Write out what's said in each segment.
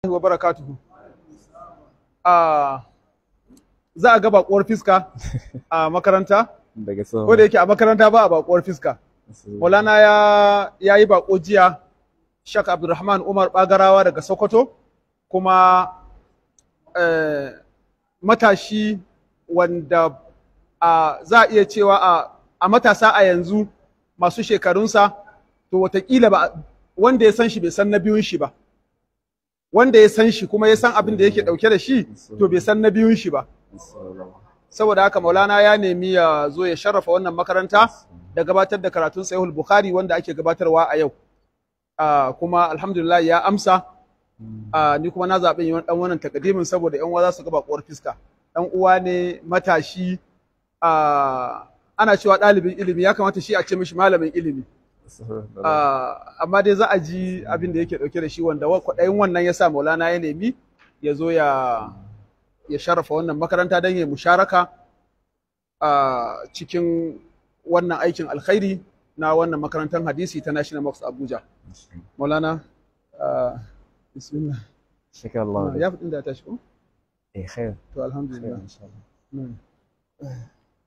wa barakatuhu. Ah, za a ga bakuwar fiska a makaranta, daga ko da yake a makaranta ba a bakuwar fiska. Maulana ya, ya yi bako jiya, Shak Abdulrahman Umar Bagarawa daga Sokoto, kuma eh, matashi wanda a za a iya cewa a, a matasa a yanzu masu shekarunsa, to watakila ba wanda ya san shi bai san na biyun shi ba. wanda ya san shi kuma ya san abin da yake dauke da shi to bai san na biyun shi ba saboda haka maulana ya nemi ya zo ya sharrafa wannan makaranta da gabatar da karatun sahihul bukhari wanda ake gabatarwa a yau Ah, kuma alhamdulillah ya amsa Ah, ni kuma na zaɓi yin ɗan wannan takadimin saboda yan uwa za su ga bakuwar fiska ɗan uwa ne matashi Ah, ana cewa ɗalibin ilimi ya kamata shi a ce mishi malamin ilimi Ah, amma dai za a ji abin da yake dauke da shi wanda wa- kwaɗayin wannan ya sa maulana ya nemi ya zo ya ya sharafa wannan makaranta don ya musharaka a cikin wannan aikin alkhairi na wannan makarantar hadisi ta National Box Abuja. Maulana, ah, bismillah. شكرا الله Ah, Ya fi inda ya tashi ko? إيه خير To alhamdulillah. خير إن شاء الله Mm.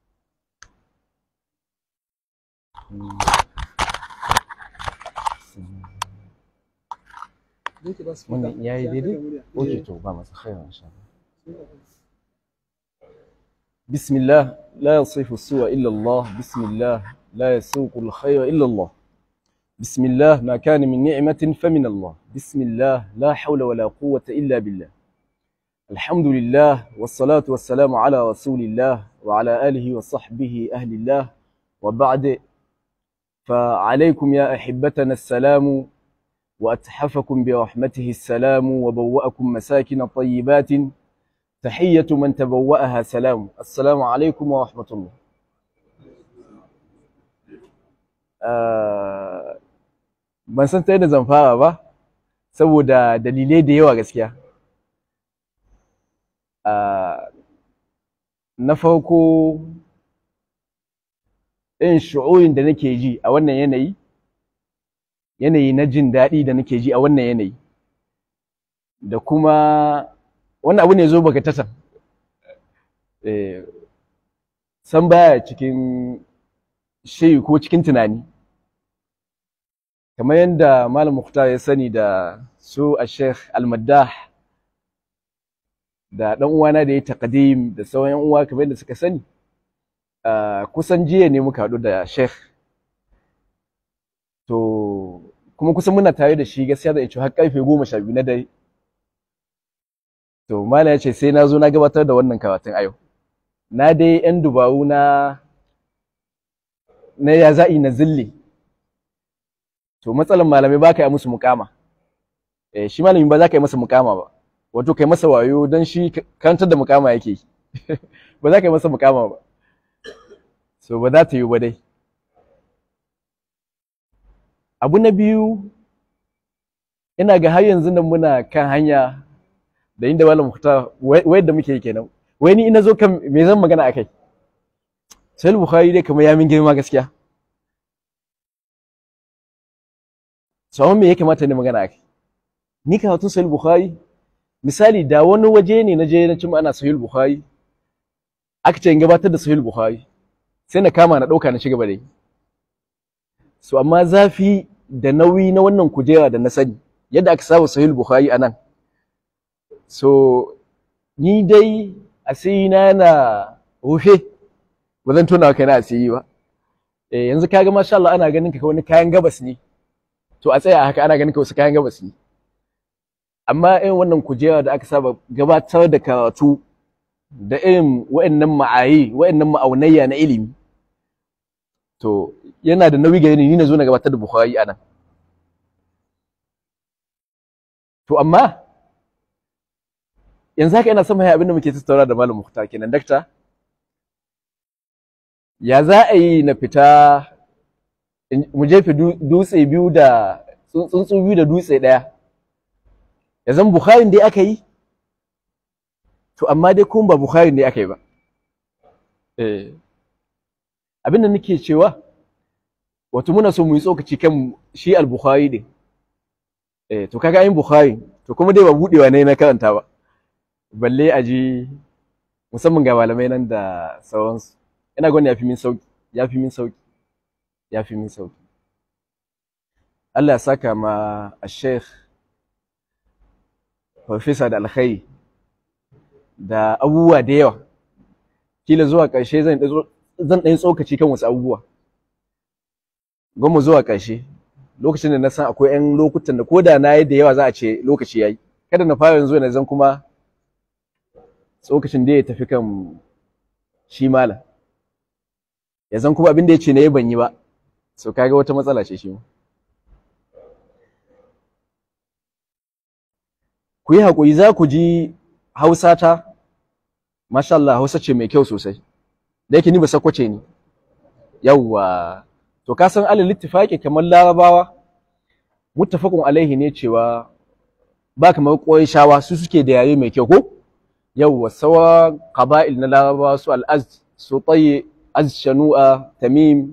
Zai ki ba su Wannan fita. ya yi Sai an daidai? daga murya. أوكي Eh. تو بقى خير إن شاء الله بسم الله لا يصف السوء إلا الله بسم الله لا يسوق الخير إلا الله بسم الله ما كان من نعمة فمن الله بسم الله لا حول ولا قوة إلا بالله الحمد لله والصلاة والسلام على رسول الله وعلى آله وصحبه أهل الله وبعد فعليكم يا أحبتنا السلام وأتحفكم برحمته السلام وبوأكم مساكن طيبات تحية من تبوأها سلام السلام عليكم ورحمة الله آه، ban san ta yadda zan fara ba saboda dalilai da yawa gaskiya Ah, na farko irin shu'urin da nake ji a wannan yanayi yanayi na jin daɗi da nake ji a wannan yanayi da kuma wannan abu ne zo baka tatan eh, san baya cikin shiri ko cikin tunani kamar yadda malam Mukhtar ya sani da su a sheikh al-maddah da ɗan uwana da ya taqdim da sauran yan uwa kamar yadda suka sani ah, kusan jiya ne muka haɗu da sheikh to kuma kusan muna tare da shi gaskiya da har karfe goma sha biyu na dare to malam ya ce sai na zo na gabatar da wannan karatun a yau na dai yan dubaru na na ya za'i na zille to matsalan malamai ba ka yi musu mukama eh shi malami ba za ka yi masa mukama ba wato kai masa wayo don shi karantar da mukama yake yi ba za ka yi masa mukama ba so ba za ta yi ba dai abu na biyu ina ga har yanzu nan muna kan hanya da inda malam Mukhtar wai da muke kenan wai ni ina zo kan me zan magana akai sai bukhari dai kamar ya min girma gaskiya sau me ya kamata ne magana akai ni karatun sahih bukhari misali da wani waje ne na je na cimma ana sahih bukhari aka ce in gabatar da sahih bukhari sai na kama na dauka na ci gaba da yi so amma zafi da nauyi na wannan kujera da na sani yadda aka saba sahih bukhari anan so ni dai asiri na na rufe ba zan tona kai na asiri ba eh yanzu kaga masha Allah ana ganin ka wani kayan gabas ne to a tsaya haka ana ganin ka wasu kayan gabas ne amma irin wannan kujera da aka saba gabatar da karatu da irin wa'annan ma'ayi wa'annan ma'aunayya na ilimi to yana da nauyi gare ni ni na zo na gabatar da Bukhari anan to amma yanzu haka ina son mai abin da muke tattauna da Malam Mukhtar kenan dakta ya za a yi na fita mu jefe dutse biyu da tsuntsu biyu da dutse ɗaya ya zan Bukhari dai aka yi to amma dai kuma ba Bukhari ne aka yi ba eh abin da nake cewa wato muna so mu yi tsokaci kan shi al-Bukhari din eh to kaga ayin Bukhari to kuma dai ba budewa ne na karanta ba balle a ji musamman ga malamai nan da sauransu ina gwani ya fi min sauki ya fi min sauki ya fi min sauki Allah ya saka ma a sheikh farfesa da alkhairi da abubuwa da yawa kila zuwa ƙarshe zan zan ɗan tsokaci kan wasu abubuwa gwamma zuwa ƙarshe lokacin da na san akwai 'yan lokutan da ko da na yi da yawa za a ce lokaci ya yi kada na fara yanzu na zan kuma tsokacin da ya tafi kan shi mala ya zan kuma abin da ya ce na yi ban yi ba so kaga wata matsala ce shi ma ku yi haƙuri za ku ji hausa ta masha Allah hausa ce mai kyau sosai da yake ni ba sakwace ni yawwa to ka san alal ittifaqi kamar larabawa muttafaqun alaihi ne cewa ba kamar shawa su suke da yare mai kyau ko yawwa sawa qaba'il na larabawa su al-azd su tayi az shanu'a tamim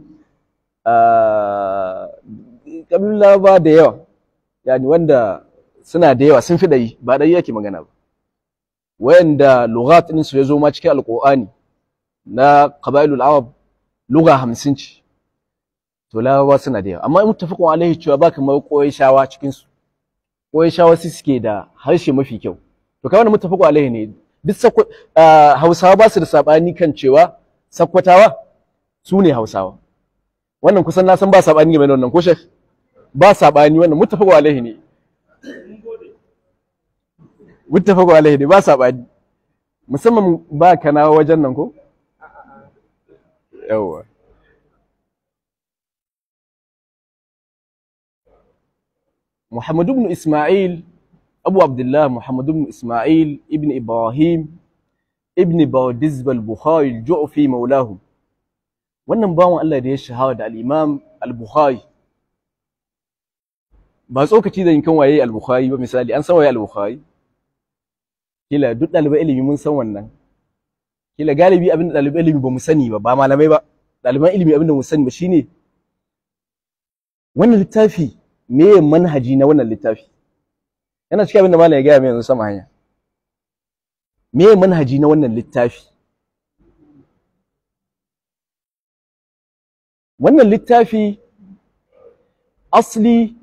kabilun larabawa da yawa yani wanda suna da yawa sun fi ɗari ba ɗari yake magana ba wayanda lughat ɗin su ya zo ma cikin alƙur'ani na qabailul arab lugha hamsin ce to larabawa suna da yawa amma in muttafaqun alaihi cewa ba kamar shawa cikin su shawa su suke da harshe mafi kyau to kai wannan muttafaqun alaihi ne duk hausawa ba su da sabani kan cewa sakkwatawa su ne hausawa wannan kusan na san ba sabani game da wannan ko shek ba sabani wannan muttafaqun alaihi ne muttafaqu alaihi ne ba sabani musamman ba kana wajen nan ko yawa Muhammad ibn Ismail Abu Abdullah Muhammad ibn Ismail ibn Ibrahim ibn Bawdizb al-Bukhari al-Ju'fi maulahu wannan bawan Allah da ya shahara da al-Imam al-Bukhari ba tsokaci da yankin waye al-Bukhari ba misali an san waye al-Bukhari kila duk ɗalibai ilimi mun san wannan kila galibi abin da ɗalibai ilimi ba mu sani ba ba malamai ba ɗaliban ilimi abin da mu sani ba shine wannan littafi me manhaji na wannan littafi yana cikin abin da malam ya gaya mai yanzu sama hanya me manhaji na wannan littafi wannan littafi asli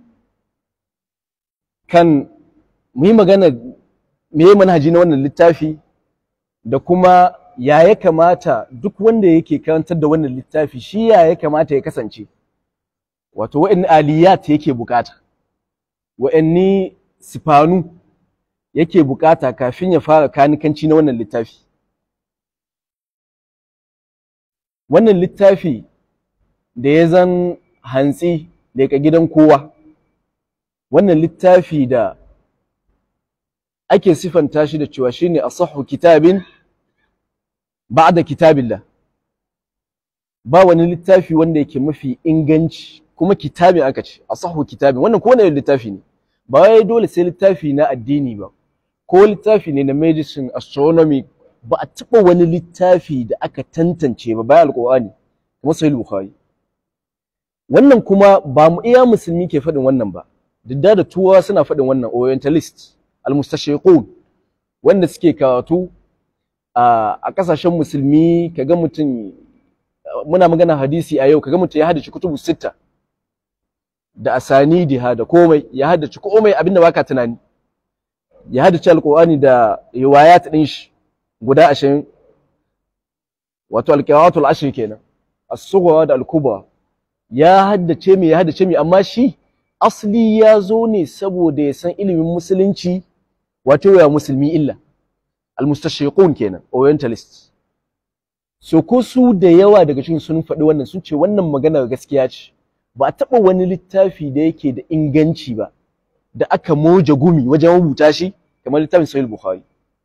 kan mu yi magana me ya manhaji na wannan littafi da kuma ya ya kamata duk wanda yake karantar da wannan littafi shi ya ya kamata ya kasance wato wa'anni aliyat yake bukata wa'anni sifanu yake bukata kafin ya fara kanikanci na wannan littafi wannan littafi da ya zan hantsi daga gidan kowa wannan littafi da ake sifanta shi da cewa shine asahhu kitabin ba'da kitabillah ba wani littafi wanda yake mafi inganci kuma kitabin aka ce asahhu kitabin wannan ko wani littafi ne ba wai dole sai littafi na addini ba ko littafi ne na medicine astronomy ba a taɓa wani littafi da aka tantance ba bayan alƙur'ani kuma sahih bukhari wannan kuma ba mu iya musulmi ke faɗin wannan ba duk da turawa suna faɗin wannan orientalist almustashriqun wanda suke karatu a kasashen musulmi kaga mutum muna magana hadisi a yau kaga mutum ya haddace kutubu sitta da asanidiha da komai ya haddace komai abinda baka tunani ya haddace alqur'ani da riwayat din shi guda 20 wato alqiratul ashr kenan as-sughra da al-kubra ya haddace me ya haddace me amma shi asli ya zo ne saboda ya san ilimin musulunci wato ya musulmi illa almustashriqun kenan orientalists so ko su da yawa daga cikin sun faɗi wannan sun ce wannan maganar gaskiya ce ba a taɓa wani littafi da yake da inganci ba da aka moja gumi wajen rubuta shi kamar littafin sahih bukhari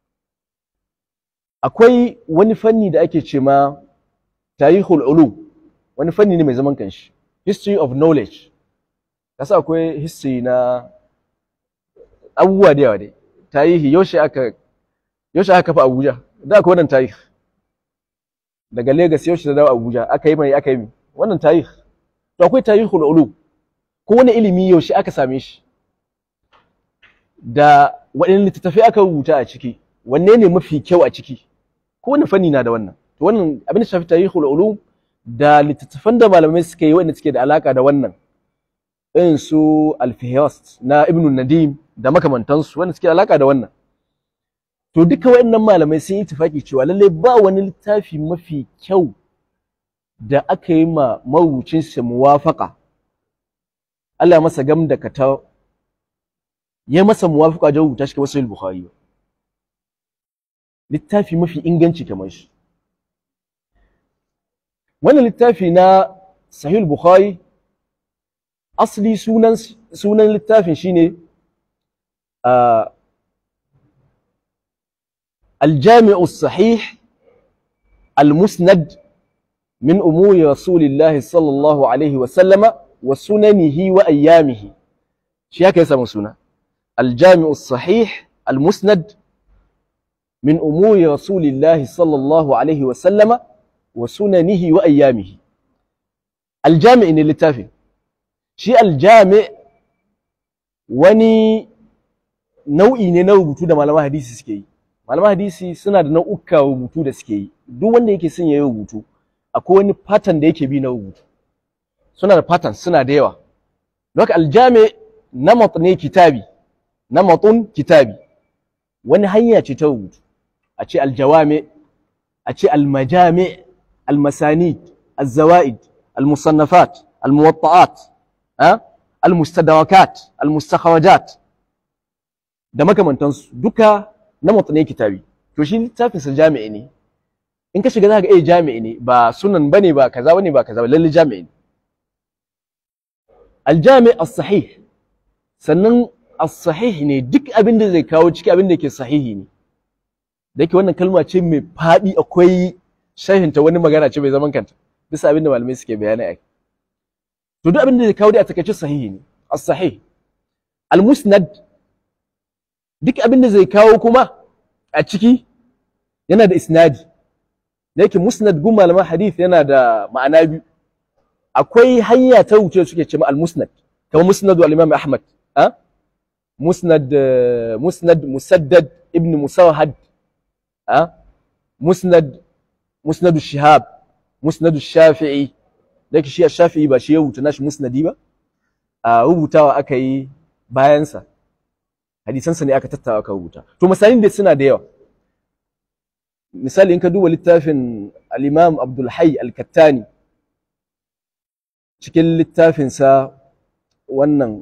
akwai wani fanni da ake ce ma tarihul ulum wani fanni ne mai zaman kanshi history of knowledge kasa akwai history na abubuwa da yawa dai tarihi yaushe aka yaushe aka kafa Abuja da akwai wannan tarihi daga Lagos yaushe da dawo Abuja aka yi mai aka yi wannan tarihi to akwai tarihul ulum ko wani ilimi yaushe aka same shi da waɗanne littattafai aka rubuta a ciki wanne ne mafi kyau a ciki kowane fanni na da wannan to wannan abin da shafi tarihul ulum da littattafan da malamai suka yi wanda suke da alaka da wannan irin su alfihast na ibn nadim da makamantansu wanda suke da alaka da wannan to duka waɗannan malamai sun yi tafaki cewa lallai ba wani littafi mafi kyau da aka yi ma marubucin sa muwafaka Allah masa gam da kata ya masa muwafaka wajen rubuta shi kamar sahih bukhari ba littafi mafi inganci kamar shi wannan littafi na sahih bukhari asli sunan sunan littafin shine الجامع الصحيح المسند من أمور رسول الله صلى الله عليه وسلم وسننه وأيامه شيء هكذا يسمى سنة الجامع الصحيح المسند من أمور رسول الله صلى الله عليه وسلم وسننه وأيامه الجامع إن اللي شيء الجامع وني nau'i ne na rubutu da malaman hadisi suke yi malaman hadisi suna da nau'uka rubutu da suke yi duk wanda yake son yayi rubutu akwai wani pattern da yake bi na rubutu suna da pattern suna da yawa don haka aljami namat ne kitabi namatun kitabi wani hanya ce ta rubutu a ce aljawami a ce almajami almasanid alzawaid almusannafat almuwatta'at almustadarakat almustakharajat da makamantansu duka na ne kitabi to shi littafin sa jami'i ne in ka shiga za ka ga eh jami'i ne ba sunan bane ba kaza bane ba kaza ba lalle jami'i ne aljami as-sahih sannan as-sahih ne duk abin da zai kawo ciki abin da yake sahihi ne da yake wannan kalma ce mai faɗi akwai shahinta wani magana ce mai zaman kanta bisa abin da malamai suke bayani a to duk abin da zai kawo dai a takaice sahihi ne as-sahih al-musnad duk abin da zai kawo kuma a ciki yana da isnadi da yake musnad gun malaman hadith yana da ma'ana biyu akwai hanya ta wuce suke ce al-musnad kamar musnad al-imam ahmad a musnad musnad musaddad ibn musawhad a musnad musnad shihab musnad shafi'i da yake shi shafi'i ba shi ya rubuta nashi musnadi ba a rubutawa aka yi bayansa hadisansa ne aka tattawa aka rubuta to misalin da suna da yawa misali in ka duba littafin al-imam abdul hayy al-kattani cikin littafinsa wannan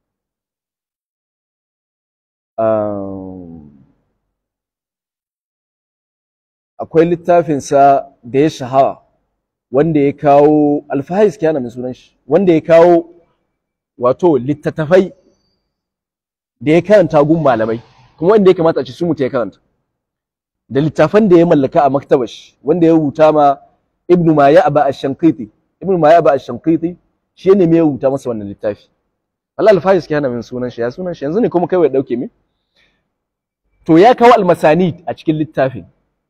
akwai littafinsa da ya shahara wanda ya kawo alfahis kyana mai sunan shi wanda ya kawo wato littattafai da ya karanta gun malamai kuma wanda ya kamata a ci su mutu ya karanta da littafan da ya mallaka a maktabar shi wanda ya rubuta ma ibnu ma ya aba ash-shanqiti ibnu ma ya aba ash-shanqiti shi ne mai rubuta masa wannan littafi Allah al-Faris ke hana min sunan shi ya sunan shi yanzu ne kuma kai ya dauke min to ya kawo al-masanid a cikin littafin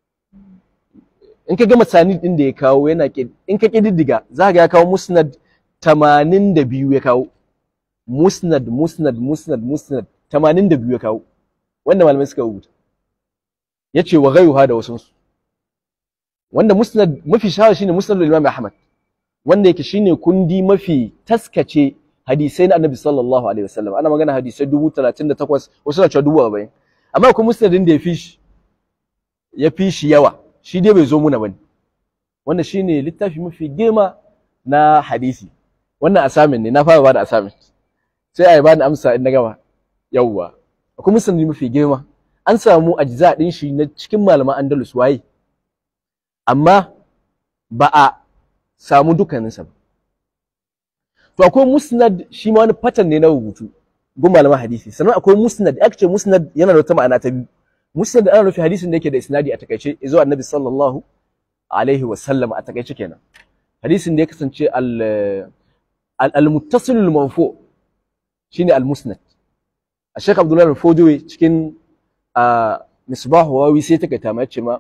in ka ga masanid din da ya kawo yana in ka kididdiga za ka ya kawo musnad 82 ya kawo musnad musnad musnad musnad 82 ya kawo wanda malamai suka rubuta yace wa ghayruha da wasu wanda musnad mafi shahara shine musnad al-Imam Ahmad wanda yake shine kundi mafi taskace hadisai na Annabi sallallahu alaihi wasallam ana magana hadisai 38 wasu na cewa 40 amma kuma musnadin da ya fi shi ya fi shi yawa shi dai bai zo muna bane wanda shine littafi mafi girma na hadisi wannan assignment ne na fara bada assignment sai a yi bani amsa in na gama yawwa akwai musnadi mafi girma an samu ajza din shi na cikin malaman Andalus waye amma ba a samu dukkaninsa ba to akwai musnad shi ma wani pattern ne na rubutu gun malaman hadisi sannan akwai musnad aka ce musnad yana da wata ma'ana ta biyu musnad ana nufin hadisin da yake da isnadi a takaice zuwa annabi sallallahu alaihi wa sallam a takaice kenan hadisin da ya kasance al al-muttasil al-marfu shine al-musnad Sheikh Abdullah al-Fodowi cikin misbah wawi sai ta kaita ma yace ma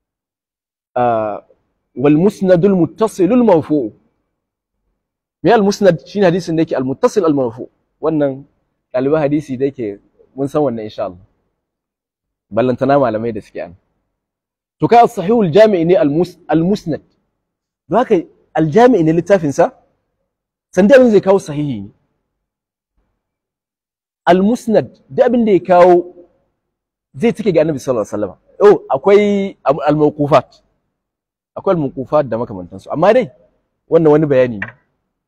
wal musnad al-muttasil al-marfu me al-musnad shine hadisin da yake al-muttasil al-marfu wannan ɗaliban hadisi da yake mun san wannan insha Allah ballantana malamai da suke an to kai as-sahihul jami'i ne al-musnad don haka al-jami'i ne littafin sa san da abin zai kawo sahihi ne al-musnad da abin da ya kawo zai take ga annabi sallallahu alaihi wasallam oh akwai al-mawqufat akwai al-mawqufat da makamantansu amma dai wannan wani bayani ne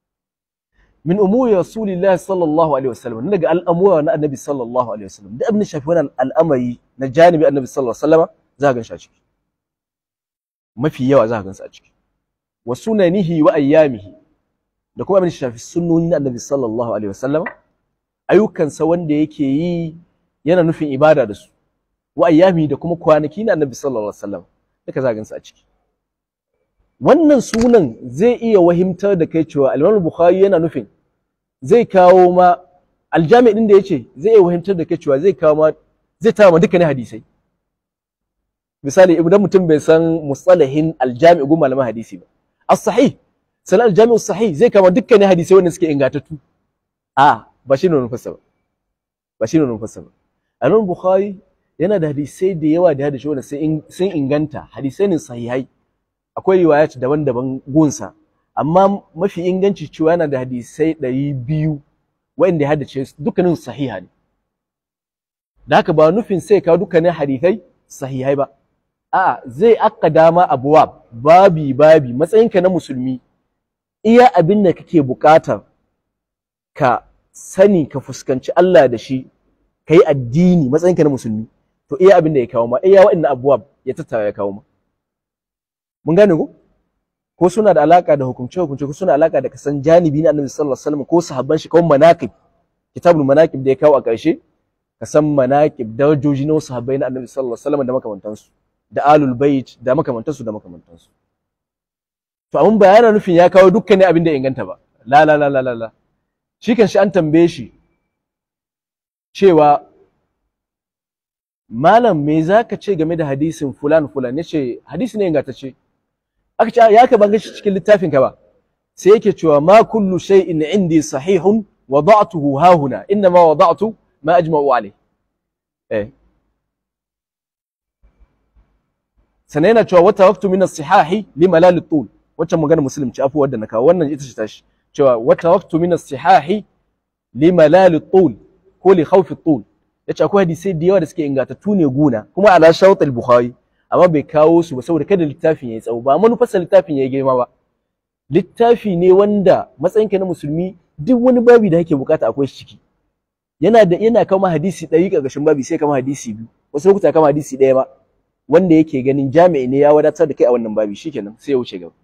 min umuri rasulillahi sallallahu alaihi wasallam daga al'amura na annabi sallallahu alaihi wasallam da abin shafi wani al'amari na janibi annabi sallallahu alaihi wasallam za ka gan shi a ciki mafi yawa za ka gan su a ciki wa sunanihi wa ayyamihi da kuma abin shafi sunnoni na annabi sallallahu alaihi wasallam ayyukansa wanda yake yi yana nufin ibada da su wa ayyami da kuma kwanaki na annabi sallallahu alaihi wasallam duka za ka gan su a ciki wannan sunan zai iya wahimtar da kai cewa al bukhari yana nufin zai kawo ma aljami din da yace zai iya wahimtar da kai cewa zai kawo ma zai tara ma dukkanin hadisai misali idan mutum bai san mustalahin aljami gun malaman hadisi ba as-sahih sanan aljami as-sahih zai kawo dukkanin hadisai wanda suke ingantattu a ba shi ne nufarsa ba ba shi ne nufarsa ba al bukhari yana da hadisai da yawa da hadisai wanda sun inganta hadisai ne sahihai akwai riwayat daban-daban gunsa amma mafi inganci cewa yana da hadisai ɗari biyu wa'inda ya haddace dukkanin sahiha ne da haka ba nufin sai kawo dukkanin hadisai sahihai ba a'a zai akka dama abuwa babi babi matsayinka na musulmi iya abin da kake bukata ka sani ka fuskanci Allah da shi ka yi addini matsayinka na musulmi to iya abin da ya kawo ma iya wa'annan abuwa ya tattara ya kawo ma mun gane ko ko suna da alaka da hukumce hukumce ko suna alaka da kasan janibi na annabi sallallahu alaihi wasallam ko sahabban shi ko manaqib kitabul manaqib da ya kawo a ƙarshe kasan manaqib darajoji na sahabbai na annabi sallallahu alaihi wasallam da makamantansu da alul bait da makamantansu da makamantansu to abun ba yana nufin ya kawo dukkanin abin da ya inganta ba la la la la la shi kan shi an tambaye shi cewa malam me zaka ce game da hadisin fulan fulan yace hadisi ne ingantacce aka ce ya ka ban shi cikin littafin ka ba sai yake cewa ma kullu shay'in indi sahihun wada'tuhu ha huna inna ma wada'tu ma ajma'u alayh eh sannan yana cewa wata waqtu min as-sihahi li malal at-tul wacce magana muslim ce afu wadda na kawo wannan ita ce tashi cewa wata waqtu min as-sihahi li malal at-tul ko li khawf at-tul yace akwai hadisai da yawa da suke ingantattu ne guna kuma ala shawt al-bukhari amma bai kawo su ba saboda kada littafin yayi tsawo ba manufarsa littafin yayi girma ba littafi ne wanda matsayinka na musulmi duk wani babi da kake bukata akwai shi ciki yana da yana kama hadisi ɗari ƙarƙashin babi sai kama hadisi biyu wasu lokuta kama hadisi ɗaya ba wanda yake ganin jami'i ne ya wadatar da kai a wannan babi shikenan sai ya wuce gaba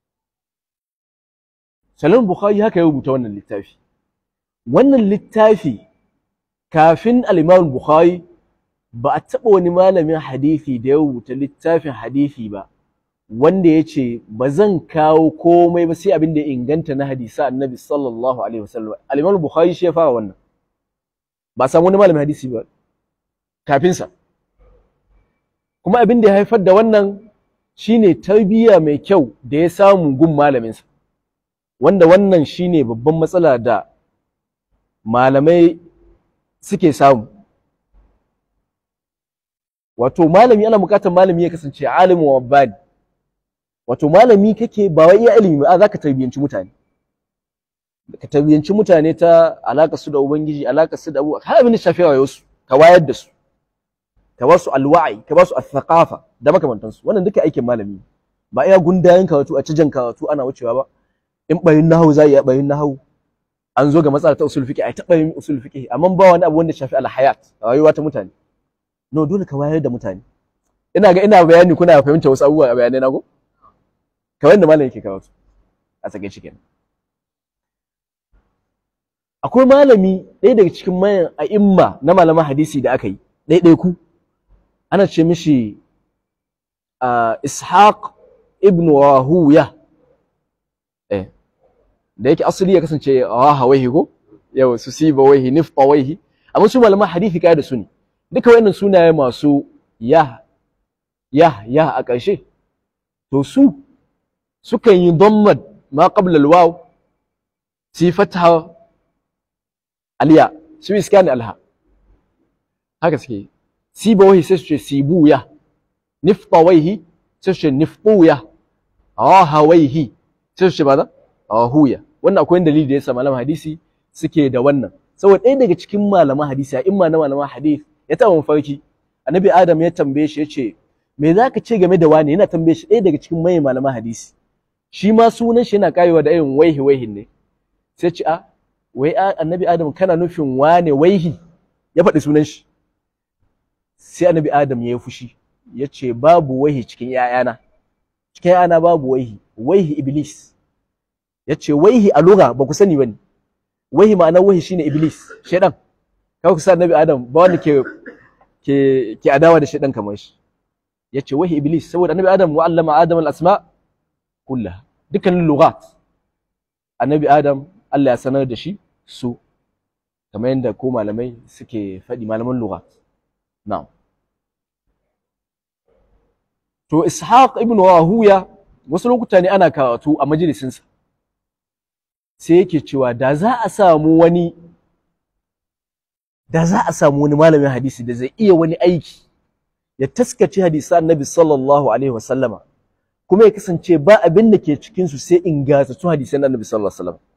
Salam Bukhari haka ya rubuta wannan littafi wannan littafi kafin al-Imam Bukhari ba a taɓa wani malamin hadisi da ya rubuta littafin hadisi ba wanda ya ce ba zan kawo komai ba sai abin da ya inganta na hadisa annabi sallallahu alaihi wasallam al-Imam Bukhari shi ya fara wannan ba samu wani malamin hadisi ba kafin sa kuma abin da ya haifar da wannan shine tarbiyya mai kyau da ya samu gun malamin sa wanda wannan shine babban matsala da malamai suke samu wato malami ana bukatar malami ya kasance alimin wa rabbani wato malami kake ba wai iya ilimi ba zaka tarbiyanci mutane ka tarbiyanci mutane ta alaka su da ubangiji alaka su da abu har abin da shafi rayuwar su ka wayar da su ka ba su alwa'i ka ba su al-thaqafa da makamantan su wannan duka aikin malami ba iya gundayen karatu a cijan karatu ana wucewa ba in bayin nahawu za iya bayin nahawu an zo ga matsala ta usul fiqh ai ta bayin usul fiqh amma ba wani abu wanda shafi al-hayat rayuwa ta mutane no dole ka wayar da mutane ina ga ina bayani kuna fahimta wasu abubuwa a bayanai na ko kamar yadda malam yake kawo su a tsage cikin akwai malami ɗaya daga cikin mayan a'imma na malaman hadisi da aka yi ɗaiɗai ku ana ce mishi ishaq ibn wahuya eh da yake asali ya kasance rahawaihi ko yau su siba waihi nifta waihi amma su malaman hadisi kai da su ne duka wayannan sunaye masu ya ya ya a ƙarshe to su sukan yi dhammad ma qabla alwaw si fatha aliya su iskani alha haka suke sibawaihi sai su ce sibuya niftawaihi sai su ce niftuya ahawaihi sai su ce ba za ahuya wannan akwai dalili da yasa malaman hadisi suke da wannan saboda ɗaya daga cikin malaman hadisi a imma na malaman hadisi ya taɓa mafarki annabi adam ya tambaye shi ya ce me za ka ce game da wani yana tambaye shi ɗaya daga cikin mai malaman hadisi shi ma sunan shi yana karewa da irin waihi waihin ne sai ce a wai annabi adam kana nufin wane waihi ya faɗi sunan shi sai annabi adam ya yi fushi ya ce babu waihi cikin ‘ya'yana cikin ‘ya'yana babu waihi waihi iblis ya ce waihi a lura ba ku sani ba ne waihi ma'anar waihi shine iblis shaidan kawai ku sa annabi adam ba wanda ke ke ke adawa da shaidan kamar shi ya ce waihi iblis saboda annabi adam wa'allama adam al-asma kullaha dukkanin lughat annabi adam Allah ya sanar da shi su kamar yadda ko malamai suke faɗi malaman lughat na'am to ishaq ibn wahuya wasu lokuta ne ana karatu a majalisinsa sai yake cewa da za a samu wani da za a samu wani malamin hadisi da zai iya wani aiki ya taskace hadisi annabi sallallahu alaihi wasallama kuma ya kasance ba abin da ke cikinsu sai ingantattun hadisan annabi sallallahu alaihi wasallam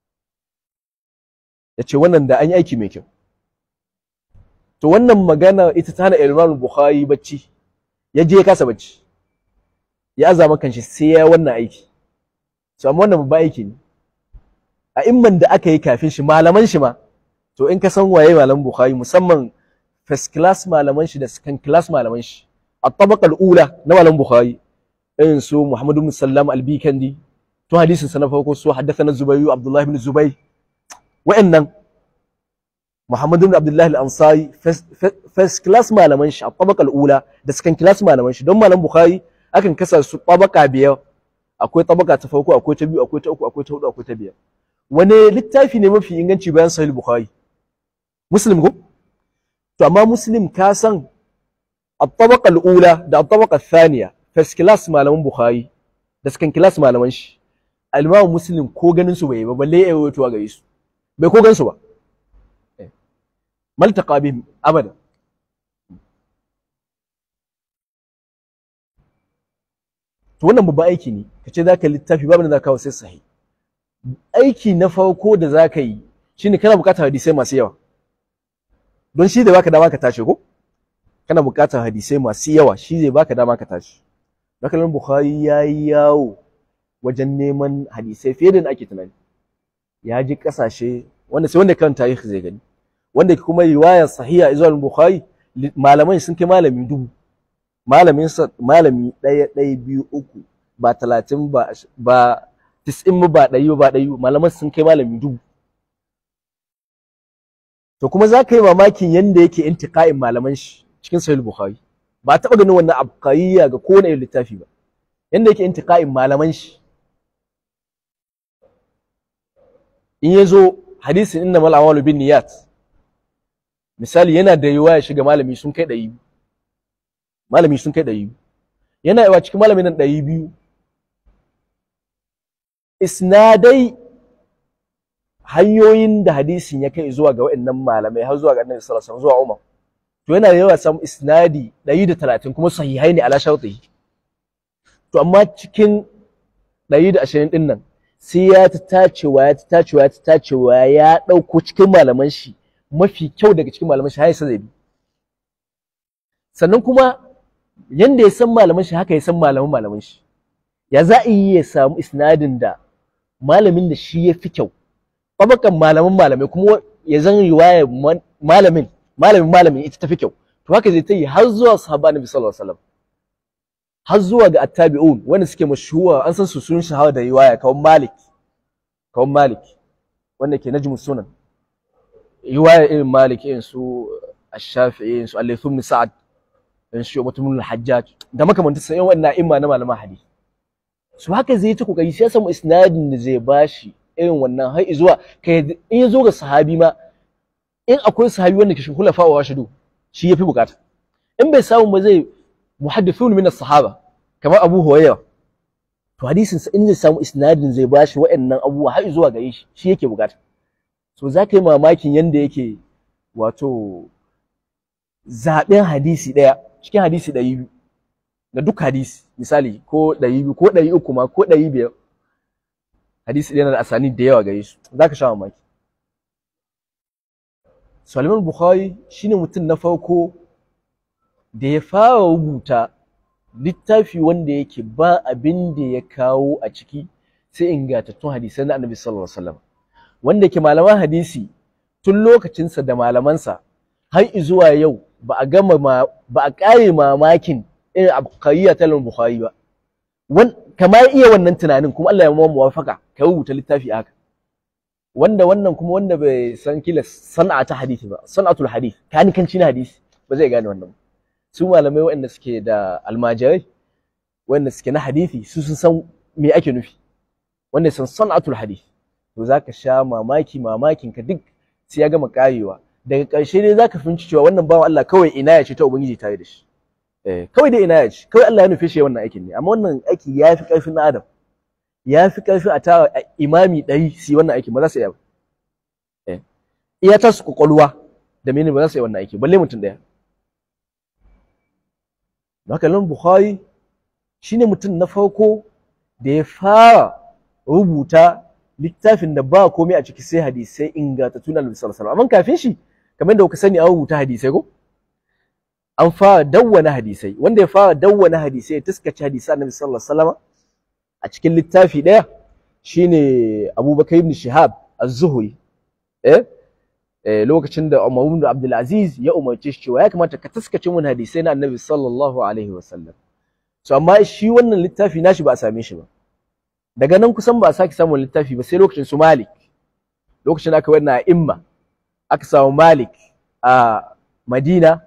ya ce wannan da an yi aiki mai kyau to wannan magana ita ta hana Imam Bukhari bacci ya je ya kasa bacci ya azama kanshi sai ya wannan aiki to amma wannan babban aiki ne a imman da aka yi kafin shi malaman shi ma to in ka san waye malaman Bukhari musamman first class malaman shi da second class malaman shi a tabaqal ula na malaman Bukhari irin su Muhammad ibn Sallam al-Bikandi to hadisin sa na farko su haddathana Zubayr Abdullah ibn Zubayr wa'annan Muhammad ibn Abdullah al-Ansari first class malaman shi a tabaqal ula da second class malaman shi don malam Bukhari akan kasa su tabaka biyar akwai tabaka ta farko akwai ta biyu akwai ta uku akwai ta hudu akwai ta biyar wani littafi ne mafi inganci bayan sahih Bukhari Muslim ko to amma Muslim ka san الطبقة الأولى ده الطبقة الثانية first class malaman Bukhari da second class malaman shi Al-Imam Muslim ko ganin su bai ba balle ya rawaito gare su bai ko gan su ba maltaqa bihim abada to wannan babban aiki ne kace zaka littafi babu da zaka kawo sai sahi aiki na farko da zaka yi shine kana bukatar hadisai masu yawa don shi da baka dama ka tashi ko kana bukatar hadisai masu yawa shi zai baka dama ka tashi Nakalin Bukhari ya yi yawo wajen neman hadisai fiye da ake tunani. Ya ji ƙasashe wanda sai wanda kan tarihi zai gani. Wanda kuma riwayar sahiha zuwa Bukhari malaman sun kai malami dubu. Malamin sa malami ɗaya ɗaya biyu uku ba talatin ba ba tis'in ba ɗari ba ɗari malaman sun kai malami dubu. To kuma za ka yi mamakin yanda yake intiqa'in malaman shi cikin sahih Bukhari. ba taɓa ganin wannan abkariya ga kowane irin littafi ba yanda yake intiqa'in malaman shi in ya zo hadisin inna mal amalu bin niyat misali yana da riwaya shiga malami sun kai ɗari malami sun kai ɗari yana yawa cikin malamin nan ɗari biyu isnadai hanyoyin da hadisin ya kai zuwa ga waɗannan malamai har zuwa ga annabi sallallahu alaihi wasallam zuwa Umar to yana da yawa samu isnadi 130 kuma sahihai ne ala shartihi to amma cikin 120 din nan sai ya ta tacewa ya ta tacewa ya ta tacewa ya dauko cikin malaman shi mafi kyau daga cikin malaman shi har sai bi sannan kuma yanda ya san malaman shi haka ya san malaman malaman shi ya za a yi ya samu isnadin da malamin da shi ya fi kyau babakan malaman malamai kuma ya zan riwaya malamin malamin malamin ita tafi kyau to haka zai ta yi har zuwa sahaba nabi sallallahu alaihi wasallam har zuwa ga attabi'un wanda suke mashhuwa an san su sun shahara da riwaya kawan malik kawan malik wanda ke najmu sunan riwaya irin malik irin su ash-shafi'i irin su al-layth ibn sa'ad irin su mutum al-hajjaj da makamantan sai wannan imma na malaman hadisi su haka zai ta kokari sai ya samu isnadin da zai bashi irin wannan har zuwa kai in ya zo ga sahabi ma in akwai sahabi wanda ke shukula fa wa rashidu shi yafi bukata in bai samu ba zai muhaddithun min as-sahaba kamar Abu Hurairah to hadisin sa in zai samu isnadin zai bashi wa'annan abubuwa har zuwa gare shi shi yake bukata so za ka yi mamakin yanda yake wato zaɓen hadisi ɗaya cikin hadisi ɗari biyu da duk hadisi misali ko ɗari biyu ko ɗari uku ma ko ɗari biyar hadisi ɗaya na da asani da yawa gare su za ka sha mamaki Salman Bukhari shine mutum na farko da ya fara rubuta littafi wanda yake ba abin da ya kawo a ciki sai ingantattun hadisai na Annabi sallallahu alaihi wasallam wanda ke malaman hadisi tun lokacinsa da malamansa har zuwa yau ba a gama ba a kare mamakin irin abqariya ta Bukhari ba wan kamar iya wannan tunanin kuma Allah ya mu muwafaka ka rubuta littafi haka wanda wannan kuma wanda bai san kila sana'a ta hadisi ba sana'atul hadith kanikanci na hadisi ba zai gane wannan su malamai waɗanda suke da almajirai waɗanda suke na hadisi su sun san me ake nufi wanda san sana'atul hadith to zaka sha mamaki mamakin ka duk sai ya gama karewa daga ƙarshe dai zaka fahimci cewa wannan bawan Allah kawai ina ya ce ta ubangiji tare da shi eh kawai dai ina ya ce kawai Allah ya nufe shi wannan aikin ne amma wannan aiki ya fi ƙarfin na adam ya fi ƙarfi a tara imami ɗari su yi wannan aiki ba za su iya ba iya ta su kwakwalwa da mene ba za su yi wannan aiki balle mutum ɗaya da haka nan bukhari shine mutum na farko da ya fara rubuta littafin da ba komai a ciki sai hadisai ingantattu na Annabi sallallahu alaihi amma kafin shi kamar da kuka sani an rubuta hadisai ko an fara dawwana hadisai wanda ya fara dawwana hadisai ya taskace hadisai Annabi sallallahu alaihi wasallam a cikin littafi ɗaya shine Abubakar ibn Shihab az-Zuhri eh eh lokacin da Umar ibn Abdul Aziz ya umarce shi cewa ya kamata ka taskace mun hadisai na Annabi sallallahu alaihi wasallam so amma shi wannan littafi nashi ba a same shi ba daga nan kusan ba a sake samun littafi ba sai lokacin su Malik lokacin aka wannan imma aka samu Malik a Madina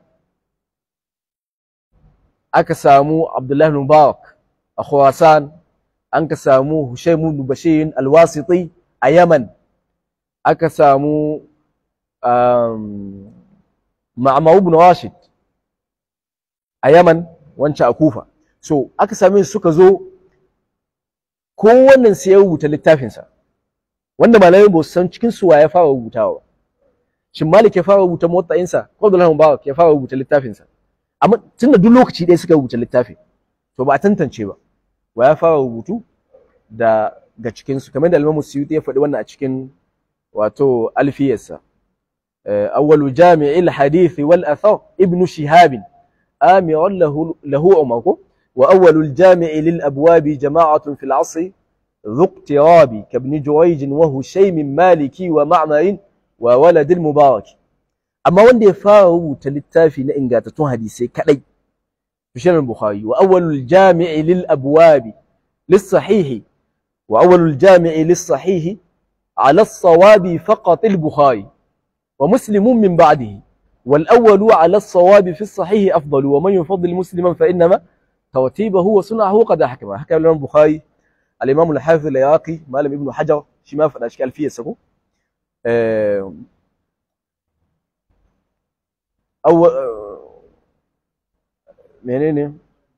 aka samu Abdullah ibn Mubarak a Khurasan an ka samu Hushaym ibn Bashir al-Wasiti a Yaman aka samu um, Ma'mar ibn Rashid a Yaman wancan a Kufa so aka same su suka zo kowannen sai ya rubuta littafinsa wanda malamai ba su san cikin su wa ya fara rubutawa shin Malik ya fara rubuta muwatta'insa ko Abdullah Mubarak ya fara rubuta littafinsa amma tunda duk lokaci ɗaya suka rubuta littafi to ba a tantance ba wa ya fara rubutu da ga cikin su kamar da Imam Suyuti ya faɗi wannan a cikin wato alfiyarsa awwalu jami'il hadith wal athar ibn shihab آمر له له عمر وأول الجامع للأبواب جماعة في العصر ذو اقتراب كابن جريج وهشيم مالكي ومعمر وولد المبارك أما وندي فارو تلتافي نإنغاتتون حديثي كأي في البخاري وأول الجامع للأبواب للصحيح وأول الجامع للصحيح على الصواب فقط البخاري ومسلم من بعده والأول على الصواب في الصحيح أفضل ومن يفضل مسلما فإنما ترتيبه وصنعه قد أحكم حكى الإمام البخاري الإمام الحافظ العراقي مالم ابن حجر شما في الأشكال فيه سكو أه أو منين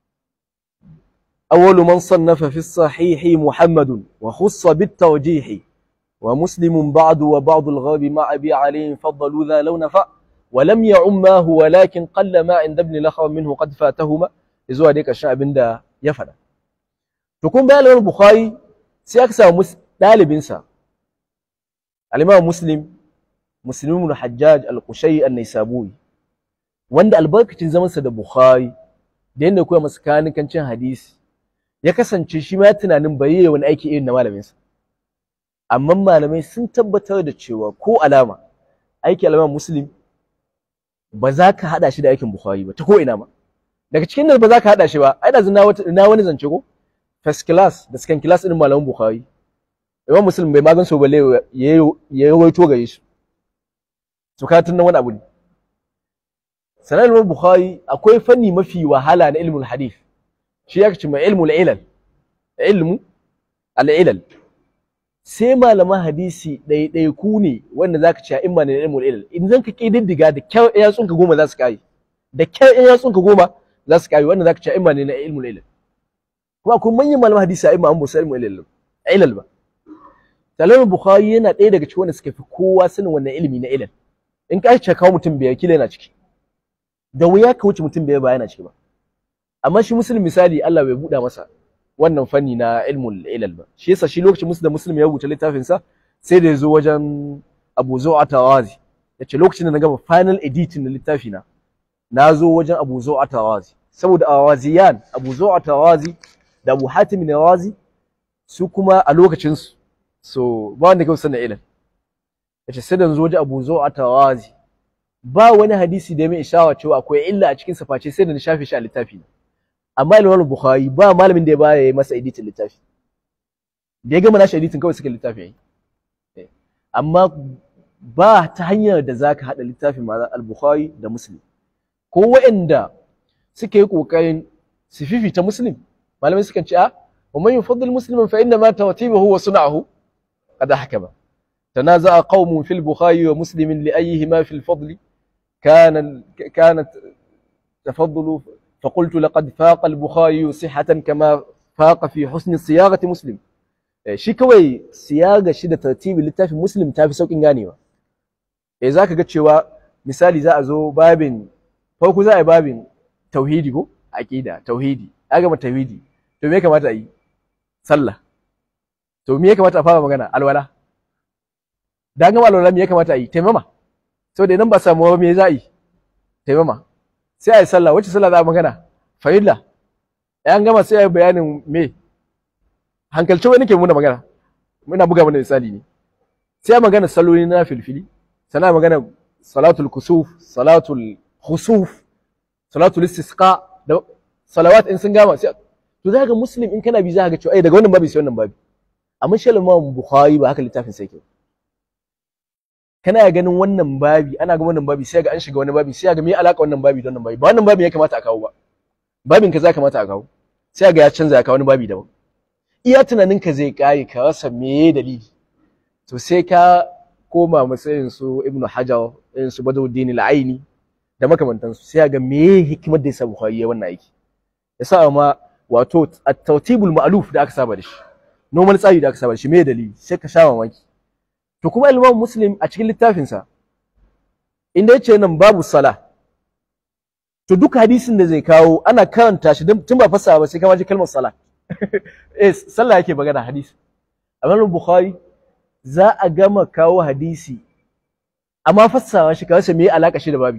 أول من صنف في الصحيح محمد وخص بالترجيح ومسلم بعد وبعض الغاب مع أبي علي فضلوا ذا لو نفع ولم يعماه ولكن قل ما عند ابن لخر منه قد فاتهما zuwa dai ƙarshen abin da ya faɗa. To kun bayan Imam Bukhari sai aka samu ɗalibinsa al-Imam Muslim Muslim ibn Hajjaj al-Qushay an-Naisaburi wanda albarkacin zamansa da Bukhari da yadda koya masa kanikancin hadisi ya kasance shi ma tunanin bai yi wani aiki irin na malaminsa. Amma malamai sun tabbatar da cewa ko alama aiki al-Imam Muslim ba za ka haɗa shi da aikin Bukhari ba ta ko ina ma daga cikin nan ba za ka haɗa shi ba ai da na na wani zance ko first class da second class din malamin Bukhari Imam Muslim bai magan so balle ya ya rawaito gare shi to ka tunna wani abu ne sanan Imam Bukhari akwai fanni mafi wahala na ilmul hadith shi ya ce mai ilmul ilal ilmu al-ilal sai malaman hadisi ɗaiɗaiku ne wanda zaka ce in ma ne ilmul ilal in zan ka kididdiga da kyau ya tsunka goma za su kai da kyau ya tsunka goma za su kai wanda zaka ce in ma ne na ilmul ilal kuma akwai manyan malaman hadisi a imma an busa ilmul ilal ilal ba Salam Bukhari yana ɗaya daga cikin wanda suka fi kowa sanin wannan ilimi na ilal in ka ce kawo mutum biyar kila yana ciki da wuya ka wuce mutum bai bayana ciki ba amma shi muslim misali Allah bai buɗa masa wannan fanni na ilmul ilal ba shi yasa shi lokacin musu da muslim ya rubuta littafin sa sai da ya zo wajen Abu Zu'a Tawazi yace lokacin da na gama final editing na littafi na na zo wajen Abu Zu'a Tawazi saboda Awaziyan Abu Zu'a Tawazi da Abu Hatim Nawazi su kuma a lokacin su so ba wanda kawai sanin ilal yace sai da zo wajen Abu Zu'a Tawazi ba wani hadisi da ya mai ishawa cewa akwai illa a cikin sa face sai da na shafe shi a littafi na amma Imam Bukhari ba malamin da ya baya masa editin littafi da ya gama nashi editin kawai suka littafi yayi amma ba ta hanyar da zaka hada littafin ma al-Bukhari da Muslim ko waɗanda suke yi kokarin su fifita Muslim malamai sukan ce a wa man yufaddil musliman fa inna ma tawtibuhu wa sun'ahu qad ahkama تنازع قوم في البخاري ومسلم لأيهما في الفضل كان كانت تفضل فقلت لقد فاق البخاري صحة كما فاق في حسن صياغة مسلم shi kawai siyaga shi da tartibi littafin muslim ta fi sauƙin ganewa eh za ka ga cewa misali za a zo babin farko za a yi babin tauhidi ko aqida tauhidi a gama tauhidi to me ya kamata a yi sallah to me ya kamata a fara magana alwala da gama alwala me ya kamata a yi taimama saboda idan ba samu me za a yi taimama sai a yi sallah wacce sallah za a magana farilla an gama sai a yi bayanin me hankalce wani nake muna magana muna buga mana misali ne sai a magana salloli na filfili sana magana salatul kusuf salatul khusuf salatul istisqa da salawat in sun gama sai to za ga muslim in kana bi za ga cewa ai daga wannan babi sai wannan babi amma shi Imam Bukhari ba haka littafin sai ke kana ganin wannan babi ana ga wannan babi sai ga an shiga wani babi sai ga me alaka wannan babi da wannan babi ba wannan babi ya kamata a kawo ba babin ka za kamata a kawo sai ga ya canza ya kawo wani babi daban iya tunanin ka zai kare ka rasa me dalili to sai ka koma matsayin su Ibn Hajar irin su Badruddin al-Aini da makamantansu sai ga me hikimar da yasa Bukhari ya wannan aiki yasa ma wato at-tawtibul ma'luf da aka saba da shi normal tsari da aka saba da shi me dalili sai ka sha mamaki to kuma Imam Muslim a cikin littafinsa inda yace nan babu sala to duk hadisin da zai kawo ana karanta shi tun ba fassara ba sai kama ji kalmar sala eh sallah yake magana hadisi amma Bukhari za a gama kawo hadisi amma fassara shi ka rasa me alaka shi da babi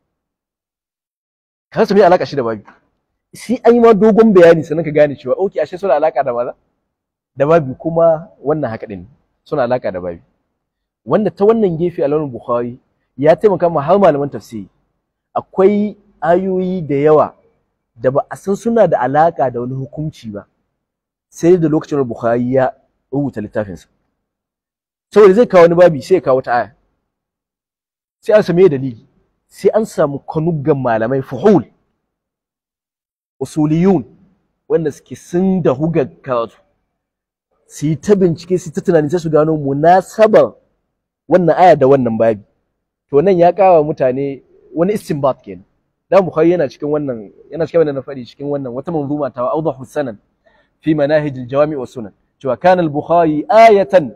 ka rasa me alaka shi da babi sai an yi ma dogon bayani sannan ka gane cewa okay ashe suna alaka da maza da babi kuma wannan haka din suna alaka da babi wanda ta wannan gefe alamun bukhari ya taimaka ma har malaman tafsiri akwai ayoyi da yawa da ba a san suna da alaka da wani hukunci ba sai da lokacin bukhari ya rubuta littafinsa saboda zai kawo wani babi sai ya kawo ta aya sai an same dalili sai an samu kanuggan malamai fuhul usuliyun wanda suke sun da hugar karatu su yi ta bincike su ta tunani sai su gano munasabar wannan aya da wannan babi to nan ya kawo mutane wani istinbat kenan dan bukhari yana cikin wannan yana cikin wannan fadi cikin wannan wata manzuma ta awdahu sanan fi manahij al-jawami wa sunan cewa kana al-bukhari ayatan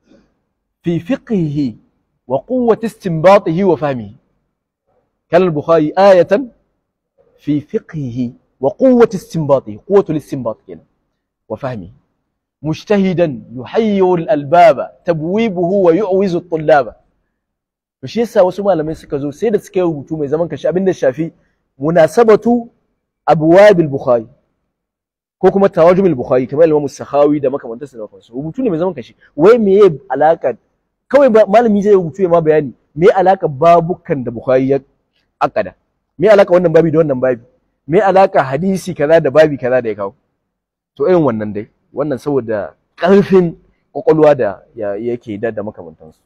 fi fiqhihi wa quwwati istinbatihi wa fahmihi kana al-bukhari ayatan fi fiqhihi wa quwwati istinbatihi quwwatu al-istinbat kenan wa fahmihi مجتهدا يحير الألباب تبويبه ويعوز الطلاب to shi yasa wasu malamai suka zo sai da suka rubutu mai zaman kashi abinda shafi munasabatu abwabil bukhari ko kuma tawajumul bukhari kamar Imam Sakhawi da makamantansa da kansu rubutu ne mai zaman kashi wai meye alaka kawai malami zai rubutu ya ma bayani me alaka babukan da bukhari ya akada me alaka wannan babi da wannan babi me alaka hadisi kaza da babi kaza da ya kawo to irin wannan dai wannan saboda ƙarfin ƙwaƙwalwa da yake da da makamantansu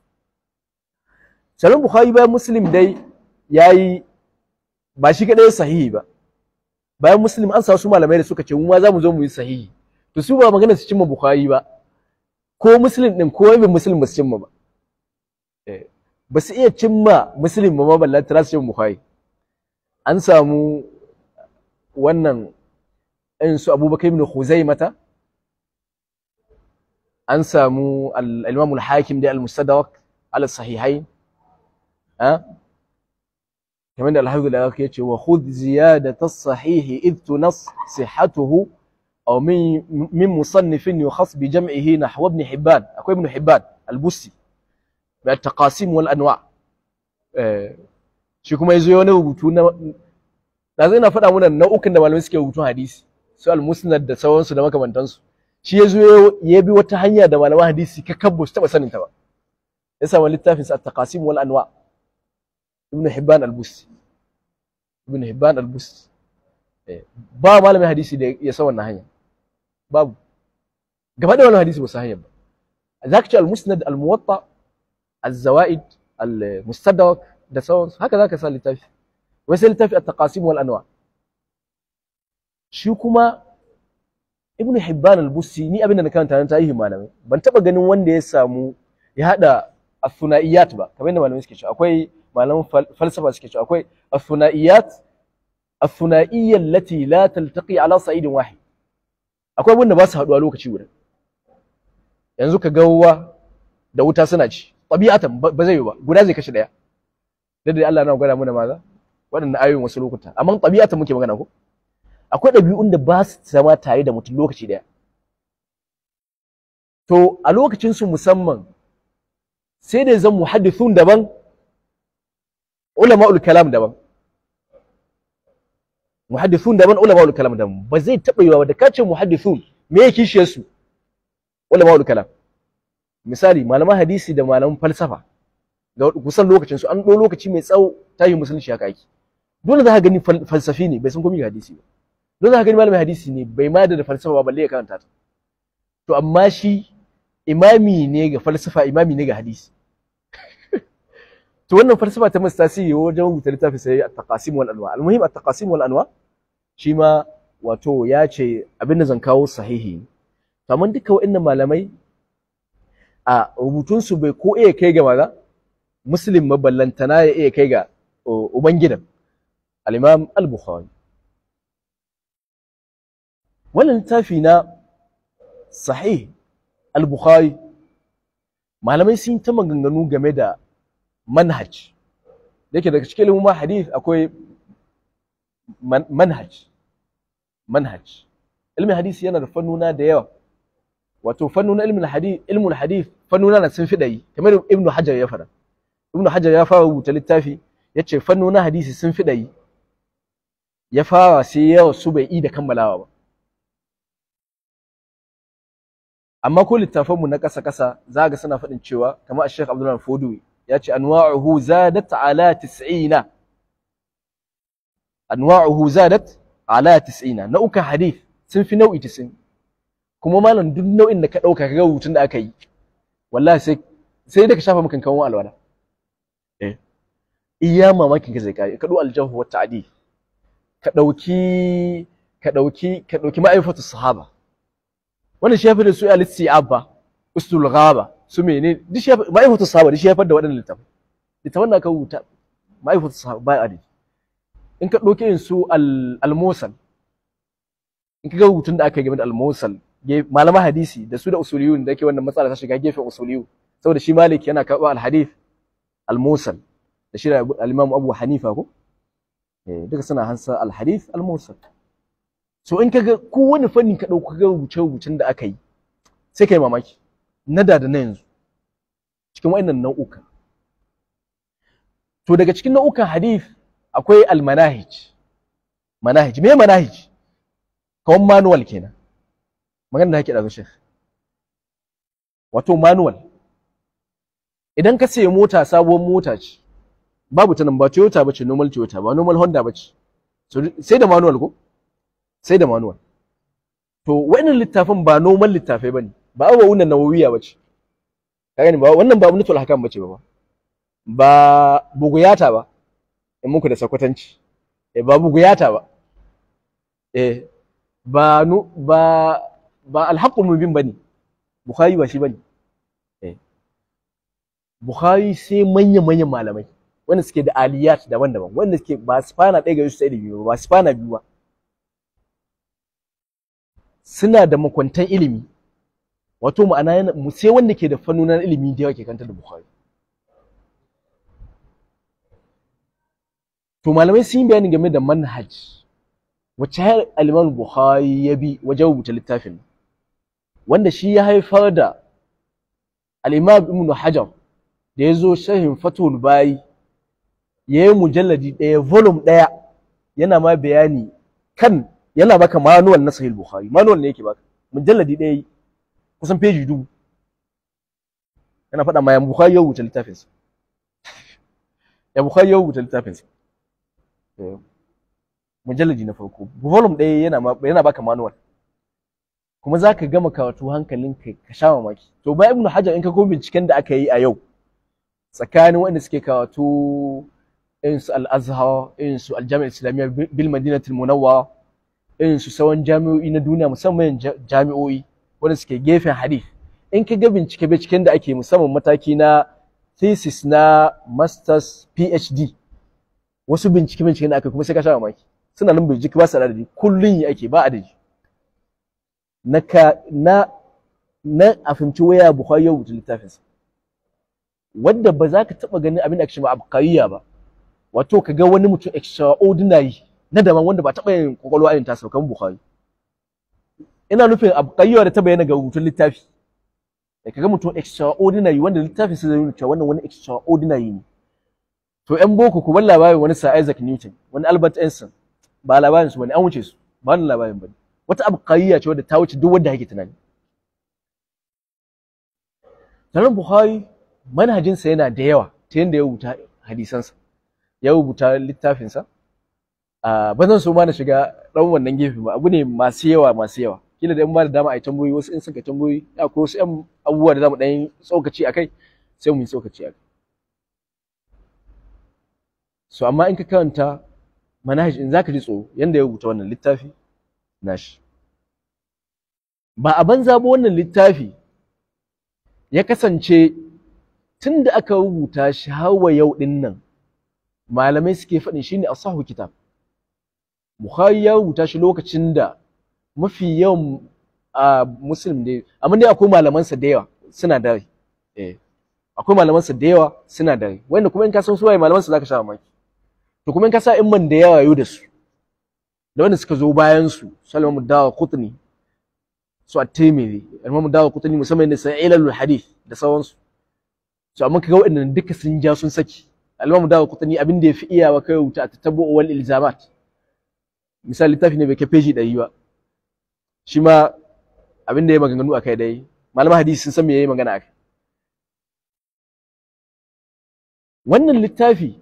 Salim Bukhari bayan Muslim dai ya yi ba shi kaɗai sahihi ba bayan Muslim an sa su malamai da suka ce mu ma za mu zo mu yi sahihi to su ba magana su cimma Bukhari ba ko Muslim ɗin ko wani Muslim ba su cimma ba ba su iya cimma Muslim ba ma ballanta su cimma Bukhari an samu wannan irin su Abubakar ibn Khuzaimata an samu al-Imam al-Hakim da al-Mustadrak ala sahihain kamar da alhamdulillah ya ce wa khudh ziyadata as-sahih id tunas sihhatuhu aw min min musannifin yukhas bi jam'ihi nahwa ibn hibban akwai ibn hibban al-busti bi at-taqasim wal anwa eh shi kuma yazo wani rubutu na da zai na faɗa mana nau'ukan da malamai suke rubutun hadisi su al-musnad da sauransu da makamantansu shi yazo ya bi wata hanya da malaman hadisi ka kabbo su taba sanin ta ba ya samu littafin sa at-taqasim wal anwa ibn hibban al-busti ibn hibban al-busti ba malamin hadisi da ya san wannan hanya babu gaba da wannan hadisi ba su hanya ba zaka ce al-musnad al-muwatta az-zawaid al-mustadrak da sauransu haka zaka sa littafi wai sai littafi at-taqasim wal anwa shi kuma ibn hibban al-busti ni abinda na karanta na tarihi malamai ban taba ganin wanda ya samu ya hada as-sunaiyat ba kamar yadda malamai suke cewa akwai malaman falsafa suke cewa akwai as-sunaiyat as-sunaiyya allati la taltaqi ala sa'idin wahid akwai wanda ba su haduwa lokaci guda yanzu ka ga ruwa da wuta suna ci tabi'atan ba zai yi ba guda zai kashe daya da dai Allah na gwada mana maza waɗannan ayoyin wasu lokuta amma tabi'atan muke magana ko akwai ɗabi'un da ba su zama tare da mutum lokaci daya to a lokacin su musamman sai da zan muhaddithun daban ulama'ul kalam daban muhaddithun daban ulama'ul kalam daban ba zai taɓa yiwa da kace muhaddithun me yake kishiyar su ulama'ul kalam misali malaman hadisi da malaman falsafa ga kusan lokacin su an ɗo lokaci mai tsawo tayi musulunci haka ake dole za ka gani falsafi ne bai san komai hadisi ba dole za ka gani malamin hadisi ne bai ma da falsafa ba balle ya karanta ta to amma shi imami ne ga falsafa imami ne ga hadisi to wannan falsafa ta masu tasiri wajen rubuta littafi sai at-taqasim wal anwa al-muhim at-taqasim wal anwa shi ma wato ya ce abin da zan kawo sahihi to amma duka wa'annan malamai a rubutun su bai ko iya kai ga maza muslim maballantana ya iya kai ga ubangidan al-imam al-bukhari wannan littafi na sahih al-bukhari malamai sun ta maganganu game da manhaj da yake daga cikin ilimin hadith akwai manhaj manhaj ilmin hadisi yana da fannuna da yawa wato fannuna ilmin hadith ilmul hadith fannuna na sun fi ɗari kamar ibnu hajar ya fara ibnu hajar ya fara rubuta littafi yace fannuna hadisi sun fi ɗari ya fara sai yawa su bai yi da kammalawa ba amma ko littafanmu na ƙasa ƙasa za ga suna faɗin cewa kamar Sheikh Abdulrahman Fodowi ya ce anwa'uhu zadat ala 90 anwa'uhu zadat ala 90 nau'ukan hadith sun fi nau'i 90 kuma malam duk nau'in da ka dauka ka ga rubutun da aka yi wallahi sai sai da ka shafa maka kan alwala eh iya mamakin ka zai kai ka dau aljahu wa ta'di ka dauki ka dauki ka dauki ma'aifatu sahaba wannan shi yafi da su al-istiab ba usul ghaba su mene duk shi ma'aifatu sahaba duk shi yafi da waɗannan littafai littafan da aka rubuta ma'aifatu sahaba ba adi in ka dauke yin su al-musal in ka ga rubutun da aka yi game da al-musal malama hadisi da su da usuliyun da yake wannan matsala ta shiga gefen usuliyu saboda shi malik yana karɓa al-hadith al-musal da shi da al-imam abu hanifa ko eh duka suna hansa al-hadith al-musal so in kaga kowane fanni ka dauka ga rubuce rubucen da aka yi sai kai mamaki na da da na yanzu cikin wayannan nau'uka to daga cikin nau'ukan hadith akwai al-manahij manahij me manahij kawan manual kenan magana da ake da shekh wato manual idan ka sayi mota sabuwar mota ce babu ta nan ba Toyota bace normal Toyota ba normal Honda bace sai da manual ko sai da manual to wannan littafin ba normal littafai bane ba abu wannan nawawiya bace ka gani ba wannan ba mutul hakan bace ba ba buguyata ba in muku da sakwatanci eh ba buguyata ba eh ba nu ba ba alhaqqul mubin bane bukhari ba shi bane eh bukhari sai manya manyan malamai wanda suke da aliyat daban-daban wanda suke ba spana ɗaya ga su ilimi ba ba spana biyu ba suna da makwantan ilimi wato ma'ana yana sai wanda ke da fannunan ilimi da yawa ke kanta da bukhari to malamai sun yi bayani game da manhaj wacce har al-Imam Bukhari ya bi wajen rubuta littafin wanda shi ya haifar da al-Imam Ibn Hajar da ya zo shahin Fathul Bari ya yi mujalladi ɗaya volume ɗaya yana ma bayani kan yana baka manual na Sahih Bukhari manual ne yake baka mujalladi ɗaya kusan peji dubu yana faɗa ma ya Bukhari ya rubuta littafinsa ya Bukhari ya rubuta littafinsa mujalladi na farko volume ɗaya yana yana baka manual kuma za ka gama karatu hankalin ka ka sha mamaki to bayan ibnu hajar in ka ko binciken da aka yi a yau tsakanin wanda suke karatu irin su al-azhar irin su al-jami'a islamiyya bil madinatul munawwara irin su sauran jami'o'i na duniya musamman jami'o'i wanda suke gefen hadith in ka ga bincike binciken da ake musamman mataki na thesis na masters phd wasu bincike binciken da aka kuma sai ka sha mamaki suna nan bincike ba su da adadi kullun yi ake ba adadi na ka na na a fahimci waya bukhari ya rubuta littafinsa wadda ba za ka taɓa ganin abin da ake cewa abqariya ba wato ka ga wani mutum extraordinary na daban wanda ba taɓa yin kwakwalwa irin tasa kan bukhari ina nufin abqariya da ta bayyana ga rubutun littafi da ka ga mutum extraordinary wanda littafin sai zai nuna cewa wannan wani extraordinary ne to yan boko ku bar labarin wani Sir Isaac Newton wani Albert Einstein ba labarin su bane an wuce su ba wannan labarin bane wata abqariya ce wadda ta wuce duk wanda yake tunani Sanan Bukhari manhajinsa yana da yawa ta yadda ya rubuta hadisansa ya rubuta littafinsa a ba zan so ma na shiga ɗan wannan gefe ba abu ne masu yawa masu yawa kila da in ba da dama a yi tambayoyi wasu in suka tambayoyi akwai wasu ƴan abubuwa da zamu ɗan yi tsokaci a kai sai mu yi tsokaci a kai so amma in ka karanta manhaj in zaka ji tsoro yanda ya rubuta wannan littafi nashi ba a banza ba wannan littafi ya kasance tun da aka rubuta shi har wa yau ɗin nan malamai suke faɗin shi ne asahu kitab Bukhari ya rubuta shi lokacin da mafi yawan a muslim dai amma dai akwai malamansa da yawa suna da rai eh akwai malamansa da yawa suna da rai wanda kuma in ka san su waye malamansa zaka sha mamaki to kuma in ka sa in man da yawa yau da su da wanda suka zo bayan su Salman Dawa Qutni su at-Tirmidhi Imam Dawa Qutni musamman da sai ilalul hadith da sauransu so amma kaga waɗannan duka sun ja sun saki al-Imam Dawa Qutni abin da yafi iyawa kai wuta a tatabbu wal ilzamat misali littafi ne bai kai peji ɗari ba shi ma abin da ya maganganu a kai dai malaman hadisi sun san me yayi magana a kai wannan littafi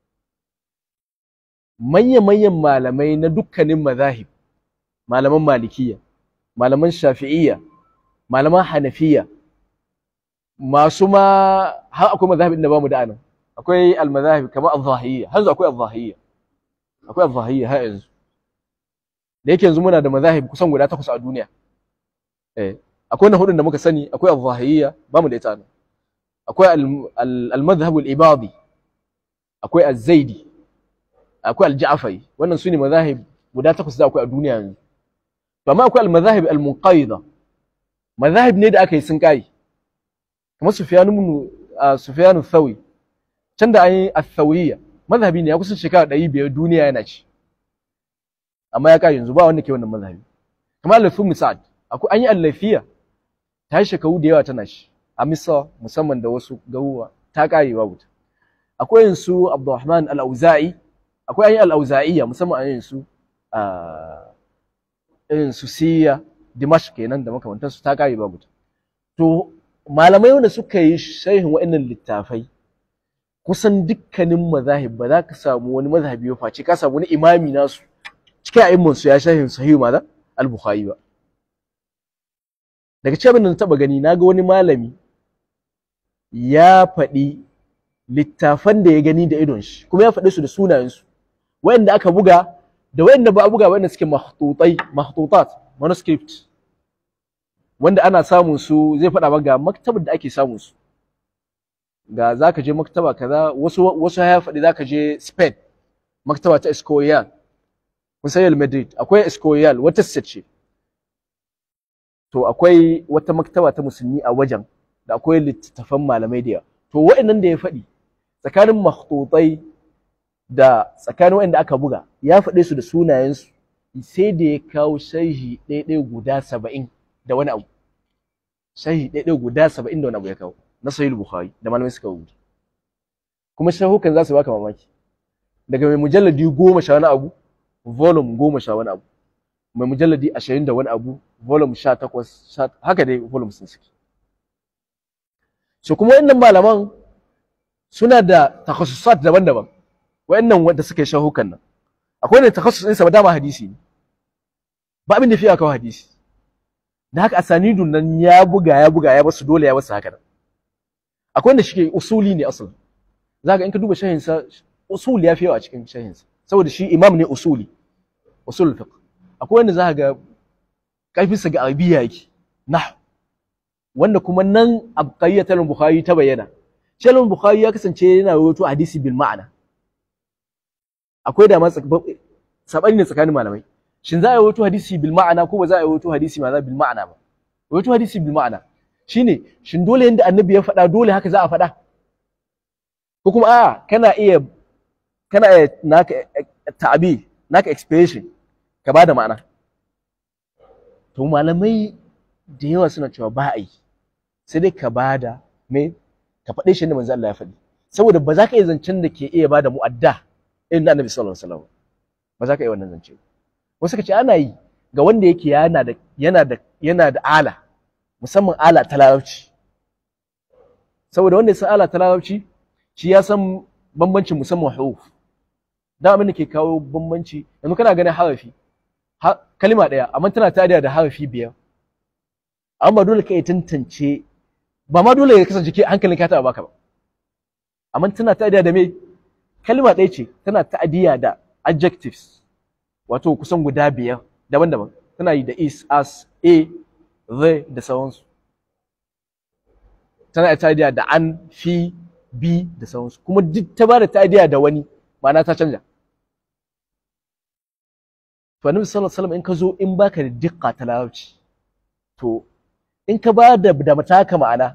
manya-manyan malamai na dukkanin mazahib malaman malikiya malaman shafi'iyya malaman hanafiya masu ma har akwai mazhabin da bamu da anan akwai al-mazahib kamar al-zahiyya har yanzu akwai al-zahiyya akwai al-zahiyya har yanzu da yake yanzu muna da mazahib kusan guda takwas a duniya eh akwai na hudun da muka sani akwai al-zahiyya bamu da ita nan akwai al-madhhab al-ibadi akwai az-zaidi akwai al-ja'fari wannan sune mazahib guda takwas da akwai a duniya yanzu to amma akwai al-mazahib al-munqaida mazahib ne da aka yi sun kai kamar Sufyan ibn Sufyan thawi can da an yi al-thawiyya mazhabi ne ya kusan shekara ɗari biyar duniya yana ci amma ya kai yanzu ba wanda ke wannan mazhabi kamar al-Lafi Musa'ad akwai an yi al-Lafiya ta yi shekaru da yawa tana shi a Misra musamman da wasu garuruwa ta kare babu ta akwai yin su Abdurrahman al-Auza'i akwai an yi al-Auza'iyya musamman an yin su irin su Siriya Dimashq kenan da makamantansu ta kare babu ta to malamai wanda suka yi sharhin waɗannan littafai kusan dukkanin mazahib ba za ka samu wani mazhabi ba face ka samu wani imami nasu cikin a'imman su ya sharhin sahih maza al-bukhari ba daga cikin da na taba gani naga wani malami ya faɗi littafan da ya gani da idon shi kuma ya faɗi su da sunayen su wayanda aka buga da wayanda ba a buga wayanda suke mahtutai mahtutat manuscript wanda ana samun su zai faɗa maka ga maktabar da ake samun su ga zaka je maktaba kaza wasu wasu ya faɗi zaka je Spain maktaba ta Escorial kun san Madrid akwai Escorial wata ce to akwai wata maktaba ta musulmi a wajen da akwai littattafan malamai da yawa to wa'annan da ya faɗi tsakanin makhtutai da tsakanin wanda aka buga ya faɗe su da sunayensu sai da ya kawo sharhi ɗaiɗai guda saba'in da wani abu sharhi ɗaiɗai guda saba'in da wani abu ya kawo na sahih bukhari da malamai suka rubuta kuma shahukan za su baka mamaki daga mai mujalladi goma sha wani abu volume goma sha wani abu mai mujalladi ashirin da wani abu volume sha takwas haka dai volume sun suke so kuma wannan malaman suna da takhasusat daban-daban wayannan wanda suka yi shahukan nan akwai ne takhasus ɗinsa ba dama hadisi ne ba abin da fiye kawo hadisi da haka asanidun nan ya buga ya buga ya basu dole ya basu haka nan akwai wanda shike usuli ne asali zaka in ka duba shahin sa usul ya fi yawa a cikin shahin sa saboda shi imam ne usuli usul fiqh akwai wanda zaka ga karfinsa ga arabiya yake nah wanda kuma nan abqayyatul bukhari ta bayyana shalom bukhari ya kasance yana rawaito hadisi bil ma'ana akwai da ma sabani ne tsakanin malamai shin za a rawaito hadisi bil ma'ana ko ba za a rawaito hadisi ma bil ma'ana ba rawaito hadisi bil ma'ana shine shin dole yanda annabi ya faɗa dole haka za a faɗa ko kuma a kana iya kana iya naka ta'abi naka expression ka bada ma'ana to malamai da yawa suna cewa ba a yi sai dai ka bada me ka faɗe shi da manzo Allah ya faɗi saboda ba za ka iya zancen da ke iya bada mu'adda irin na annabi sallallahu alaihi wasallam ba za ka iya wannan zance wasu ka ce ana yi ga wanda yake yana da yana da yana da ala musamman ala ta larabci saboda wanda ya san ala ta larabci shi ya san bambancin musamman huruf dan abin da ke kawo bambanci yanzu kana ganin harafi kalima ɗaya amma tana tadiya da harafi biyar amma dole ka iya tantance ba ma dole ya kasance ke hankalin ka taɓa baka ba amma tana tadiya da me kalima ɗaya ce tana ta'adiya da adjectives wato kusan guda biyar daban-daban tana yi da is as a the da sauransu tana ta'adiya da an fi bi da sauransu kuma duk ta ba da ta'adiya da wani ma'ana ta canja to annabi sallallahu alaihi wasallam in ka zo in baka da dukka ta larabci to in ka ba da da mataka ma'ana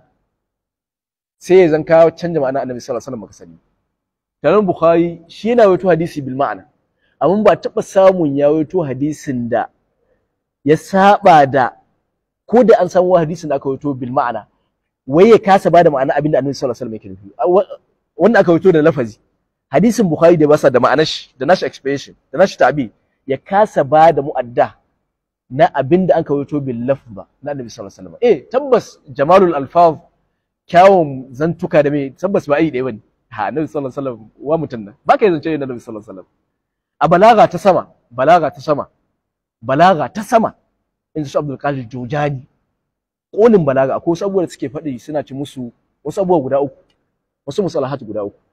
sai ya zan ka canja ma'ana annabi sallallahu alaihi wasallam baka sani Taron Bukhari shi yana wato hadisi bil ma'ana amma ba taɓa samun ya wato hadisin da ya saba da ko da an samu hadisin da aka wato bil ma'ana wai ya kasa bada ma'ana abin da annabi sallallahu alaihi wasallam yake nufi wanda aka wato da lafazi hadisin Bukhari da basa da ma'anar shi da nashi expression da nashi ta'bir ya kasa ba da mu'adda na abin da an kawaito bil lafz ba na annabi sallallahu alaihi wasallam eh tabbas jamalul alfaz kyawun zantuka da me tabbas ba yi ɗaya bane ha annabi sallallahu alaihi wasallam wa mutun nan ba kai zance da annabi sallallahu alaihi wasallam a balaga ta sama balaga ta sama balaga ta sama in su Abdul Qadir Jojani kolin balaga akwai wasu abubuwa da suke faɗi suna ci musu wasu abubuwa guda uku wasu musalahat guda uku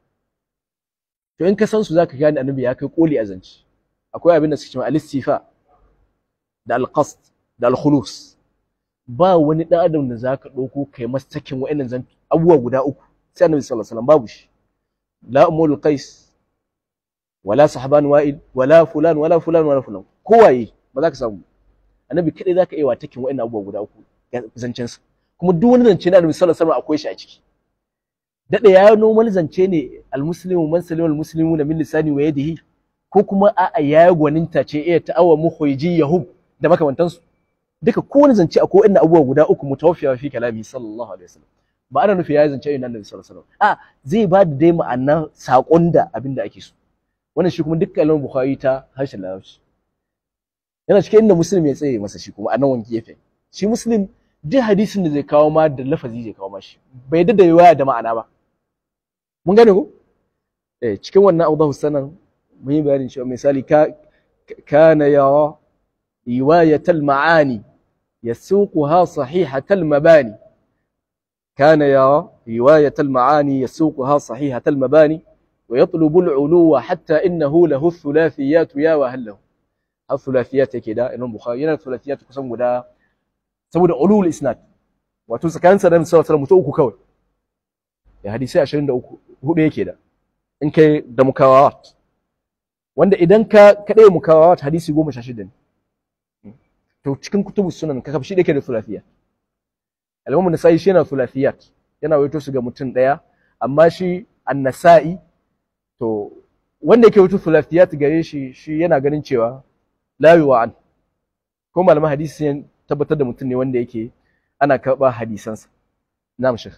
to in ka san su zaka gane annabi ya kai koli a zance akwai abin da suke cewa al-istifa da al-qasd da al-khulus ba wani dan adam da zaka dauko kai mastakin wa'annan zan abubuwa guda uku sai annabi sallallahu alaihi wasallam babu shi la umul qais wala sahban wa'il wala fulan wala fulan wala fulan kowaye ba za ka samu annabi kadai zaka iya watakin wa'annan abubuwa guda uku zancen sa kuma duk wani zance na annabi sallallahu alaihi wasallam akwai shi a ciki dada ya normal zance ne al-muslimu man salima al-muslimuna min lisani wa yadihi ko kuma a'a ya yi gwaninta ce iya ta'awa muhwaiji yahub da makamantansu duka kowane zance a kowanne abubuwa guda uku mutawaffiya fi kalami sallallahu alaihi wasallam ba ana nufi ya zance irin annabi sallallahu alaihi wasallam a zai ba da dai ma'anar sakon da abin da ake so wannan shi kuma dukkan kalmar bukhari ta harshen larabci yana cikin inda muslim ya tsaye masa shi kuma a nan wani gefe shi muslim duk hadisin da zai kawo ma da lafazi zai kawo ma shi bai yadda da riwaya da ma'ana ba mun gane ko eh cikin wannan awdahu sanan mun yi bayanin cewa misali ka kana ya riwayatal ma'ani yasuquha sahihatal mabani kana ya riwayatal ma'ani yasuquha sahihatal mabani ويطلب العلو حتى إنه له الثلاثيات يا وهله الثلاثيات كده إنه بخاري yana thulathiyat kusan guda saboda ulul isnad wato tsakanin sa da sallallahu alaihi wasallam uku kawai ya hadisi 23 hudu yake da in kai da mukawawat wanda idan ka kadai mukawawat hadisi 16 ne to cikin kutubu sunan ka kafi shi dake da thulathiyat al-imam an-nasa'i shi yana thulathiyat yana waito su ga mutum daya amma shi an-nasa'i to wanda yake wutu thulathiyat gare shi shi yana ganin cewa la yu'an ko malaman hadisi sun tabbatar da mutum ne wanda yake ana karɓa hadisansa na'am shekh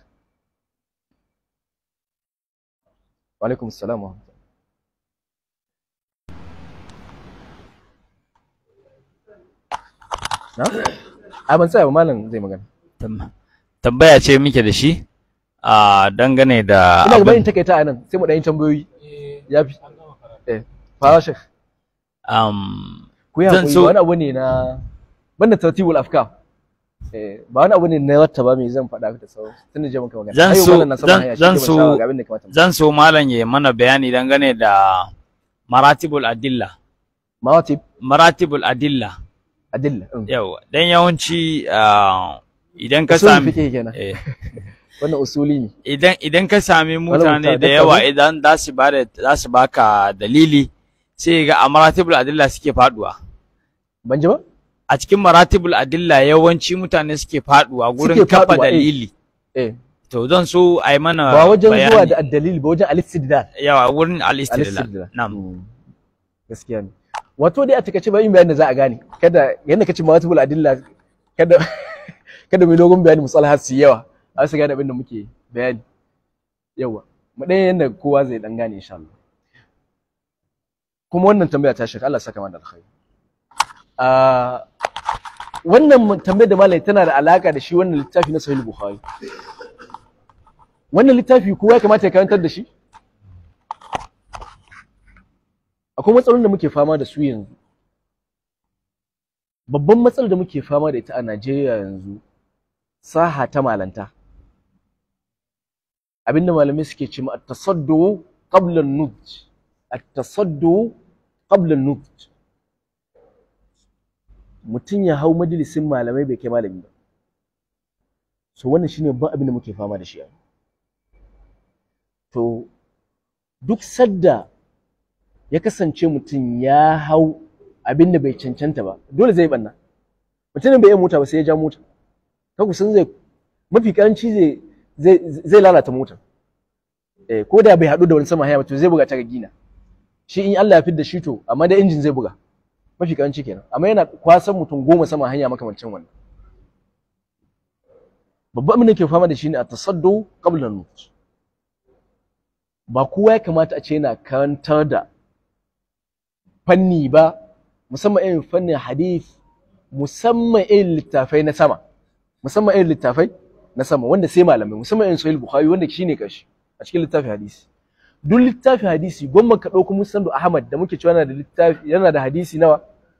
wa alaikum assalam wa rahmatullah na a ban tsaya ba malam zai magana Tam- tambaya ce muke da shi a dangane da ina ga abin- bayin takaita a nan sai mu ɗan yi tambayoyi ya fi eh fara shekh um, ku yi Zan hakuri so- ba wani abu ne na banda tartibul afkar eh ba wani abu ne na wata ba mai zan faɗa da sauran tunda je muka magana Zan Har yau so- malam na sama zan- hanya, shi zan ke ban so- shawara ga abin da ya kamata mu- zan so malam ya mana bayani dangane da maratibul adilla mawatib maratibul adilla adilla mm. yau dan yawanci ah, idan ka usulul sami fiqh kenan eh, wannan usuli ne idan idan ka sami mutane Mukhtar, da dakta yawa ne? idan za su ba za su baka dalili sai ga a maratibul adilla suke faduwa ban ji ba a cikin maratibul adilla yawanci mutane suke faduwa gurin Suke kafa faduwa, eh. dalili eh to zan so a yi mana ba wajen zuwa bayani. da addalil ba wajen al-istidlal yawa wurin al-istidlal al-istidlal na'am Mm. gaskiya ne wato dai a takaice ba yin bayanin da za a gane kada yanda kace mawatibul adilla kada kada mai dogon bayani musalahat su yi yawa a su gane abin da muke bayani yawa mu ɗaya yanda kowa zai dan gane insha Allah kuma wannan tambaya ta shaka Allah saka mana alkhairi a wannan tambayar da malai tana da alaka da shi wannan littafi na sahih bukhari wannan littafi kowa ya kamata ya karantar da shi akwai matsalolin da muke fama da su yanzu babban matsalar da muke fama da ita a Najeriya yanzu saha ta malanta abinda malamai suke ce ma at-tasaddu qabla an-nudj at-tasaddu qabla an-nudj mutum ya hau majalisin malamai bai kai malami ba so wannan shine babban abin da muke fama da shi yanzu to duk sadda ya kasance mutum ya hau abin da bai cancanta ba dole zai banna mutumin bai iya mota ba sai ya ja mota ka kusan zai mafi karanci zai zai zai lalata motar eh ko da bai haɗu da wani sama haya ba to zai buga ta ga gina shi in Allah ya fidda shi to amma da injin zai buga mafi karanci kenan amma yana kwasan mutum goma sama hanya makamancin wannan babban abin da ke fama da shi ne a tasaddu qabla nut ba kowa ya kamata a ce yana karantar da fanni ba musamman irin fannin hadith musamman irin littafai na sama musamman irin littafai na sama wanda sai malamai musamman irin sahih bukhari wanda shine kashi a cikin littafin hadisi duk littafin hadisi gwamma ka ɗauko musnadu ahmad da muke cewa yana da littafi yana da hadisi nawa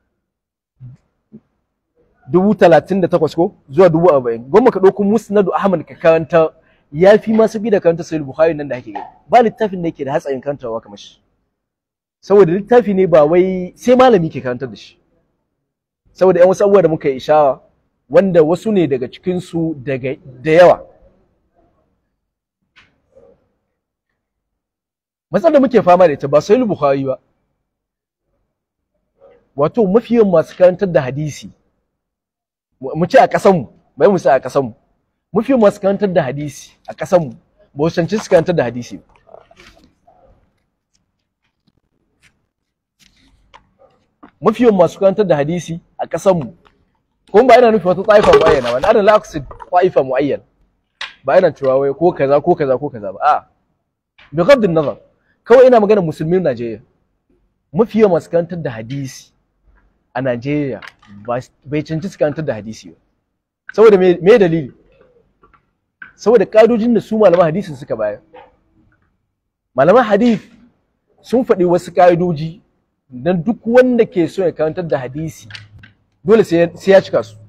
dubu talatin da takwas ko zuwa dubu arba'in gwamma ka ɗauko musnadu ahmad ka karanta ya fi masu bi da karanta sahih bukhari nan da ake gani ba littafin da yake da hatsarin karantawa kamar shi saboda littafi ne ba wai sai malami ke karantar da shi saboda yan wasu abubuwa da muka yi ishawa wanda wasu ne daga cikinsu daga da yawa matsalar da muke fama da ita ba sai bukhari ba wato mafi yawan masu karantar da hadisi mu ce a ƙasanmu bai mu sa a ƙasanmu mafi yawan masu karantar da hadisi a ƙasanmu ba su cancanci su karantar da hadisi ba mafi yawan masu karantar da hadisi a ƙasanmu kuma ba ina nufin wata ta'ifa mu'ayyana ba ana la aqsid ta'ifa mu'ayyan ba ina cewa wai ko kaza ko kaza ko kaza ba a bi ghadd nazar kawai ina magana musulmin Najeriya mafi yawan masu karantar da hadisi a Najeriya bai cancanci su karantar da hadisi ba saboda me me dalili saboda kadojin da su malaman hadisin suka bayar malaman hadith sun faɗi wasu ka'idoji dan duk wanda ke so ya karantar da hadisi dole sai ya cika su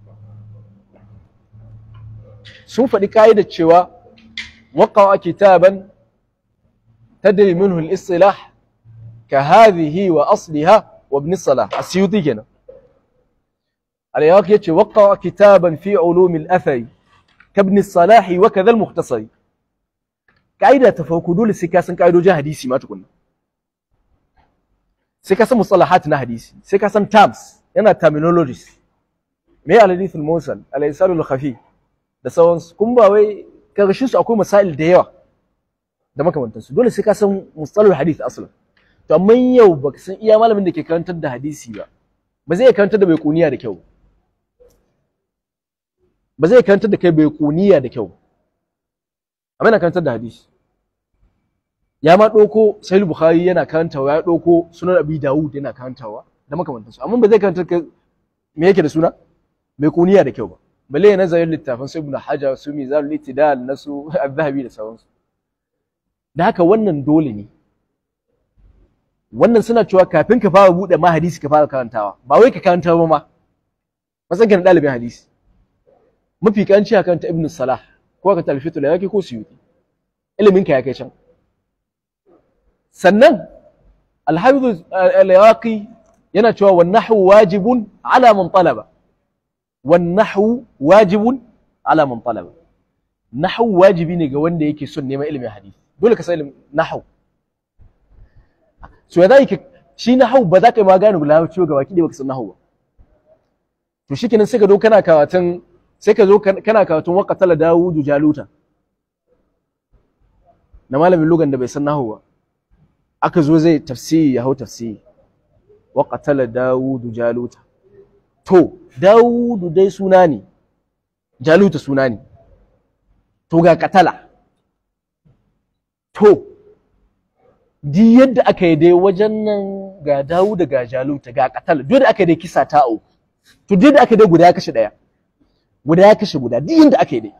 sun faɗi ka'idar cewa waqa'a kitaban tadri minhu al-istilah ka hadhihi wa asliha wa ibn salah asyuti kenan al-yaqi yace waqa'a kitaban fi ulum al-athari ka ibn salah wa kadha al-mukhtasari ka'ida ta farko dole sai ka san ka'idojin hadisi ma tukunna sai ka san mustalahat na hadisi sai ka san terms yana terminologies me al-hadith al-mursal al-isal al-khafi da sauransu kun ba wai karshen su akwai masail da yawa da makamantansu dole sai ka san mustalahul hadith aslan to amma yau baka san iya malamin da ke karantar da hadisi ba ba zai karantar da bai kuniya da kyau ba zai karantar da kai bai kuniya da kyau amma yana karantar da hadisi ya ma ɗauko sahih bukhari yana karantawa ya ɗauko sunan abi dawud yana karantawa da makamantansu amma ba zai karantar kai me yake da suna bai kuniya da kyau ba balle ya nazarin littafin su ibnu hajar su mizanul itidal na su az-zahabi da sauransu da haka wannan dole ne wannan suna cewa kafin ka fara buɗe ma hadisi ka fara karantawa ba wai ka karanta ba ma matsayin ka na ɗalibin hadisi mafi kanci a karanta ibnu salah ko ka talfitu da yake ko suyuti ilimin ka ya kai can sannan alhafiz al-iraqi yana cewa wan nahwu wajibun ala man talaba wan nahwu wajibun ala man talaba nahwu wajibi ne ga wanda yake son neman ilimin hadisi dole ka san ilimin nahwu so ya zai shi nahwu ba za ka yi magana ga larabci ga baki da baka san nahwu ba to shikenan sai ka zo kana karatun sai ka zo kana karatun waqatala dawudu jaluta na malamin lugan da bai san nahwu ba aka zo zai tafsiri ya hau tafsiri wa qatala dawudu jaluta to dawudu dai suna ne jaluta suna ne to ga katala to di yadda aka yi dai wajen nan ga dawuda ga jaluta ga katala duk da aka yi dai kisa ta au to duk da aka yi dai guda ya kashe daya guda ya kashe guda duk yadda aka yi dai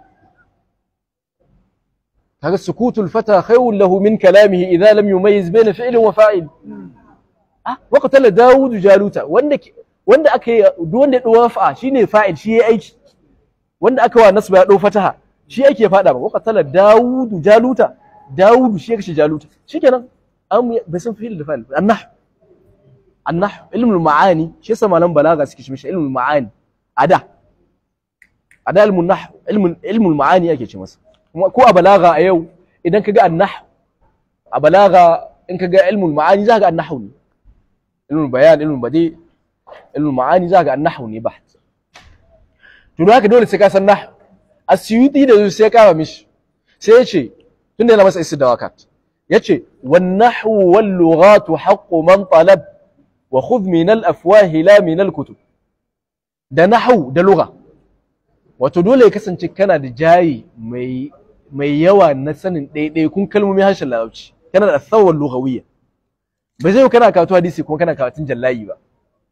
kaga sukutul fata khayrun lahu min kalamihi idza lam yumayyiz bayna fi'lin wa fa'il ah wa qatala daud jaluta wanda wanda aka yi duk wanda ya dawo fa'a shine fa'il shi yayi aiki wanda aka wa nasba ya dau fataha shi yake ya fada ba wa qatala daud jaluta daud shi ya kashe jaluta shikenan an bai san fi'il da fa'il annah annah ilmul ma'ani shi yasa malam balaga suke shi ilmul ma'ani ada ada ilmun nah ilmun ilmul ma'ani yake ce masa ko a balaga a yau idan ka ga annah a balaga in ka ga ilmul ma'ani za ka ga annahu ne ilmul bayan ilmul badi ilmul ma'ani za ka ga annahu ne baht to haka dole sai ka san nah asyuti da sai ka ba mishi sai ya ce tunda yana masa istidawakat yace wan nahwu wal lughatu haqqu man talab wa khudh min al afwah la min al kutub da nahwu da lugha wato dole ya kasance kana da jayi mai mai yawa na sanin ɗaiɗaikun kalmomin harshen larabci kana da tsawon lughawiyya ba zai kana karatu hadisi kuma kana karatun jallayi ba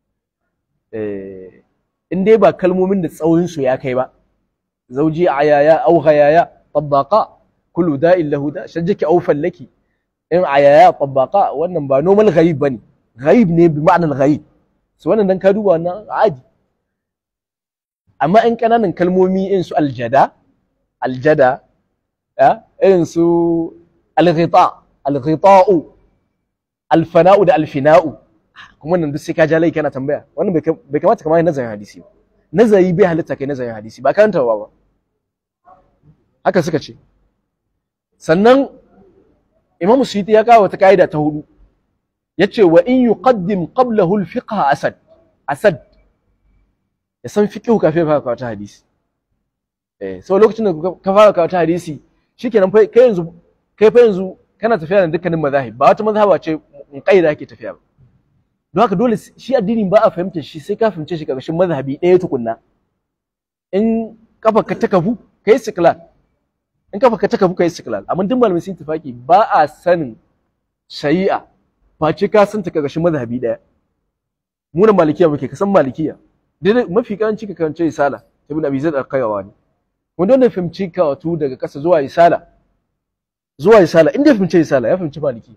in dai ba kalmomin da tsawon su ya kai ba zauji ayaya au ghayaya tabbaqa kullu da'in lahu da shajjaki au fallaki in ayaya tabbaqa wannan ba normal ghaib bane ghaib ne bi ma'anar ghaib so wannan dan ka duba wannan adi amma in kananan kalmomi in su aljada aljada irin su alghita alghita'u alfana'u da alfina'u kuma nan duk sai ka ja lai kana tambaya wannan bai kamata kamar nazarin hadisi ba nazari bai halitta kai nazarin hadisi ba karantawa ba haka suka ce sannan imam suyuti ya kawo wata ka'ida ta hudu yace wa in yuqaddim qablahu al-fiqh asad asad ya san fiqh kafin fara kawo ta hadisi eh so lokacin da ka fara kawo ta hadisi shikenan kai yanzu kai fa yanzu kana tafiya da dukkanin mazahib ba wata mazhaba ce in kaida yake tafiya ba don haka dole shi addinin ba a fahimta shi sai ka fahimce shi karkashin mazhabi ɗaya tukunna in kafa ka ta kafu kai istiklal in kafa ka ta kafu kai istiklal amma duk malamai sun tafaki ba a sanin shari'a face ka san ta karkashin mazhabi ɗaya mu na malikiya muke ka san malikiya dai mafi karanci ka karance risala ibn abi zaid al-qayrawani wanda wanda fahimci karatu daga ƙasa zuwa isala zuwa isala inda ya fahimci isala ya fahimci maliki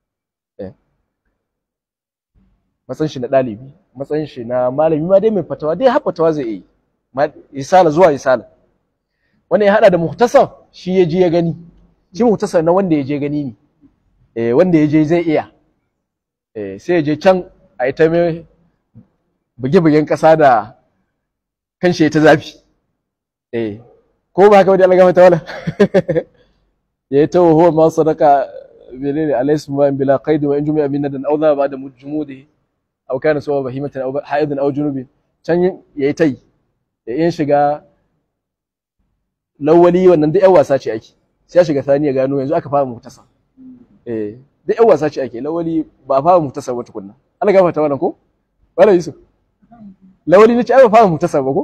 matsayin shi na ɗalibi matsayin shi na malami ma dai mai fatawa dai har fatawa zai yi isala zuwa isala wanda ya hada da muhtasar shi ya je ya gani shi muhtasar na wanda ya je gani ne eh wanda ya je zai iya eh sai ya je can a yi ta mai buge-bugen ƙasa da kan shi ta zafi eh ko ba haka wani Allah gama wala ya yi ta huwa ma sadaka menene alaysu ma bila qaid wa in jumi'a min nadan aw dhaba ba'da mujmudi aw kana sawa bahimatan aw haidun aw junubin can yayi tai ya yin shiga lawali wannan duk yan wasa ce ake sai ya shiga sani ya gano yanzu aka fara mutasa eh da yan wasa ce ake lawali ba a fara mutasar ba tukunna ana gafarta wannan ko wala yusuf lawali ne ce ai ba fara mutasar ba ko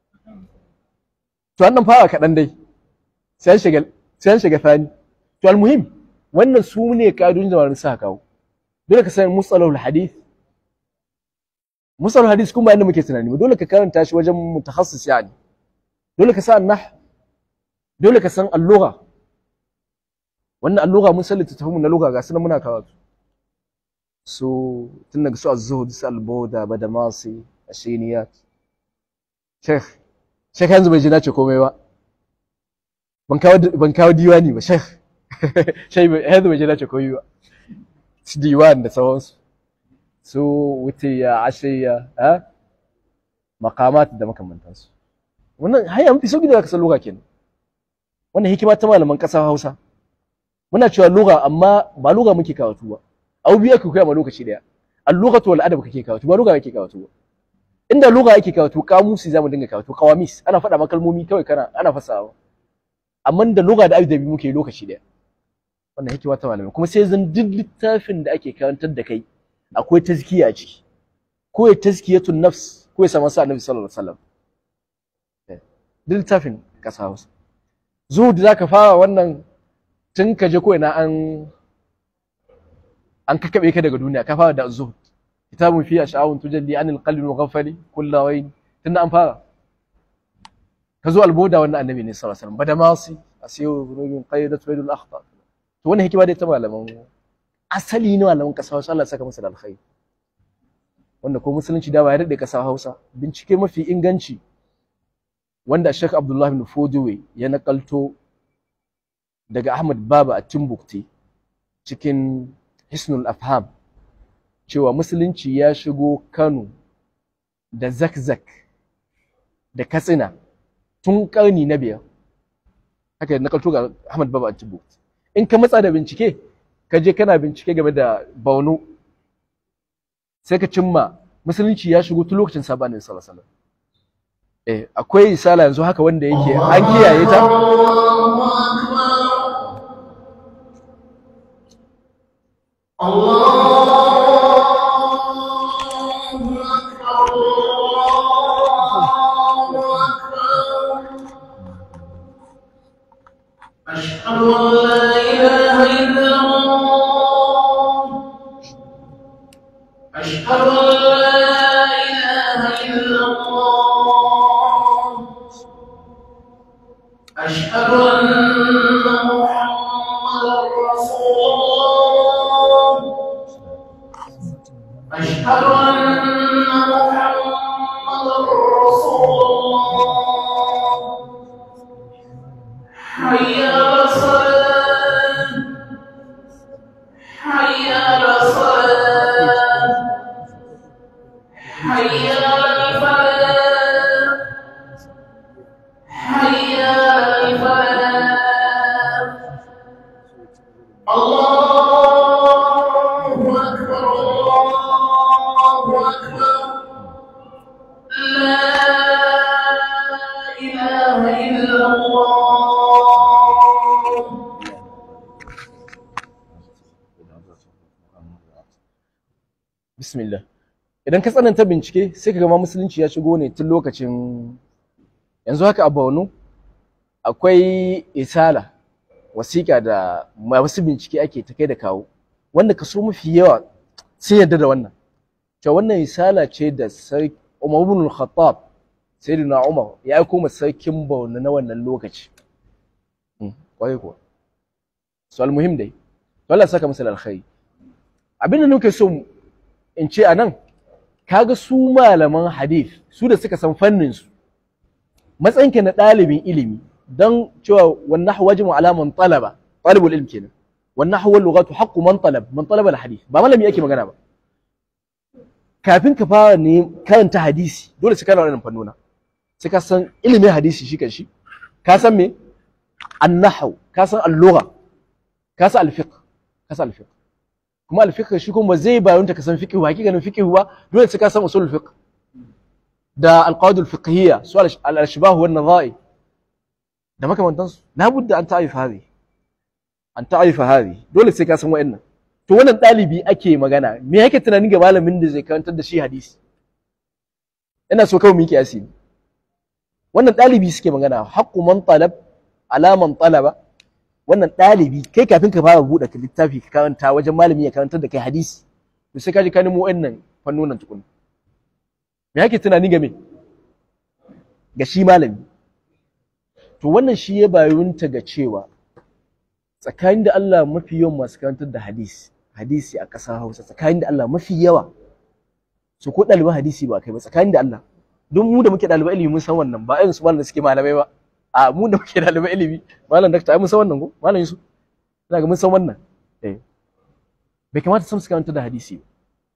to annan fara kaɗan dai sai an shiga sai an shiga fani to almuhim wannan su ne ka'idojin da malamin sa kawo dole ka san musalahul hadith musalahul hadith kuma inda muke tunani ba dole ka karanta shi wajen mutakhassis yani dole ka san nah dole ka san al-lugha wannan al-lugha mun san littattafan mu na lugha ga sunan muna karatu so tun daga su az-zuhd su al-bawda badamasi ashiniyat sheikh sheikh yanzu bai ji na ce komai ba ban kawo ban kawo diwani ba sheikh sheikh yanzu bai ji na ce komai ba su diwan da sauransu su wutiya ashiya ha maqamat da makamantansu wannan haya mafi sauki da zaka san lugha kenan wannan hikima ta malaman ƙasar Hausa muna cewa lugha amma ba lugha muke karatu ba abu biyu ake koya ma lokaci daya al-lughatu wal adab kake karatu ba lugha kake karatu ba inda lugha ake karatu kamusi zamu dinga karatu kawamis ana faɗa maka kalmomi kawai kana ana fasawa amma da lugha da adabi muke lokaci daya wannan hikima ta malamai kuma sai zan duk littafin da ake karantar da kai akwai tazkiya a ciki ko ya tazkiyatun nafs ko ya samu sa annabi sallallahu alaihi wasallam duk littafin kasa Hausa zuhud zaka fara wannan tun ka je ko ina an an kakabe ka daga duniya ka fara da zuhud kitabun fi ash'awun tujalli anil qalbi mughaffali kullu wayn tunda an fara ka zo alboda wannan annabi ne sallallahu alaihi wasallam badamasi asiyu rubin qayyidat baydul akhtar to wannan hikima dai ta malaman asali ne malaman kasa Hausa Allah saka masa da alkhairi wanda ko musulunci da ba ya daɗe kasa Hausa bincike mafi inganci wanda Sheikh Abdullah bin Fodiwe ya nakalto daga Ahmad Baba a Timbukti cikin Hisnul Afham cewa musulunci ya shigo Kano da Zakzak da Katsina tun karni na biyar haka nakalto ga Ahmad Baba a Timbukti in ka matsa da bincike ka je kana bincike game da Borno sai ka cimma musulunci ya shigo tun lokacin sabanin sallallahu alaihi wasallam eh akwai risala yanzu haka wanda yake an kiyaye ta أشهد أن لا إله إلا الله أشهد أن لا إله إلا الله أشهد أن محمدا رسول الله أشهد أن محمدا رسول الله حي على الصلاة حي على الصلاة حي على الفلاح حي على الفلاح الله أكبر الله أكبر لا إله إلا الله bismillah idan ka tsananta bincike sai ka ga ma musulunci ya shigo ne tun lokacin yanzu haka a Borno akwai isala wasiƙa da masu bincike ake ta kai da kawo wanda kaso mafi yawa sun yarda da wannan cewa wannan isala ce da sarki Umar ibn al-Khattab sayyidina Umar ya aiko ma sarkin Borno na wannan lokaci Mm, kwarai kuwa so almuhim dai to Allah ya saka masa da alkhairi abin da nake so in ce a nan kaga su malaman hadith su da suka san fannin su matsayinka na ɗalibin ilimi don cewa wannan wajin alaman talaba talibul ilm kenan wannan hawa lughatu haqqu man talab man talaba al hadith ba malami yake magana ba kafin ka fara ne karanta hadisi dole sai kana wannan fannona sai ka san ilimin hadisi shi kanshi ka san me an-nahw ka san al-lugha ka san al-fiqh ka san al-fiqh kuma al-fiqh shi kuma zai bayar ta ka san fiqh ba hakikanin fiqh ba dole sai ka san usul fiqh da al-qawaid al-fiqhiyya su al-ashbah wa an-nadha'i da makamantan su labudda an ta'rifa hadi an ta'rifa hadi dole sai ka san wa'annan to to wannan ɗalibi ake magana me yake tunanin ga malamin da zai karantar da shi hadisi ina so kawai mu yi kiyasi ne wannan ɗalibi suke magana haqqu man talab ala man talaba wannan ɗalibi kai kafin ka fara buɗe ka littafi ka karanta wajen malami ya karantar da kai hadisi to sai ka ji ka nemo wannan fannonin tukun me yake tunani game ga shi malami to wannan shi ya bayunta ga cewa tsakanin da Allah mafi yawan masu karantar da hadisi hadisi a ƙasar Hausa tsakanin da Allah mafi yawa su ko ɗaliban hadisi ba kai ba tsakanin da Allah don mu da muke ɗaliban ilimi mun san wannan ba irin su malam da suke malamai ba a mu da muke ɗaliban ilimi malam dakta ai mun san wannan ko malam Yusuf ina ga mun san wannan eh bai kamata sam su karantar da hadisi ba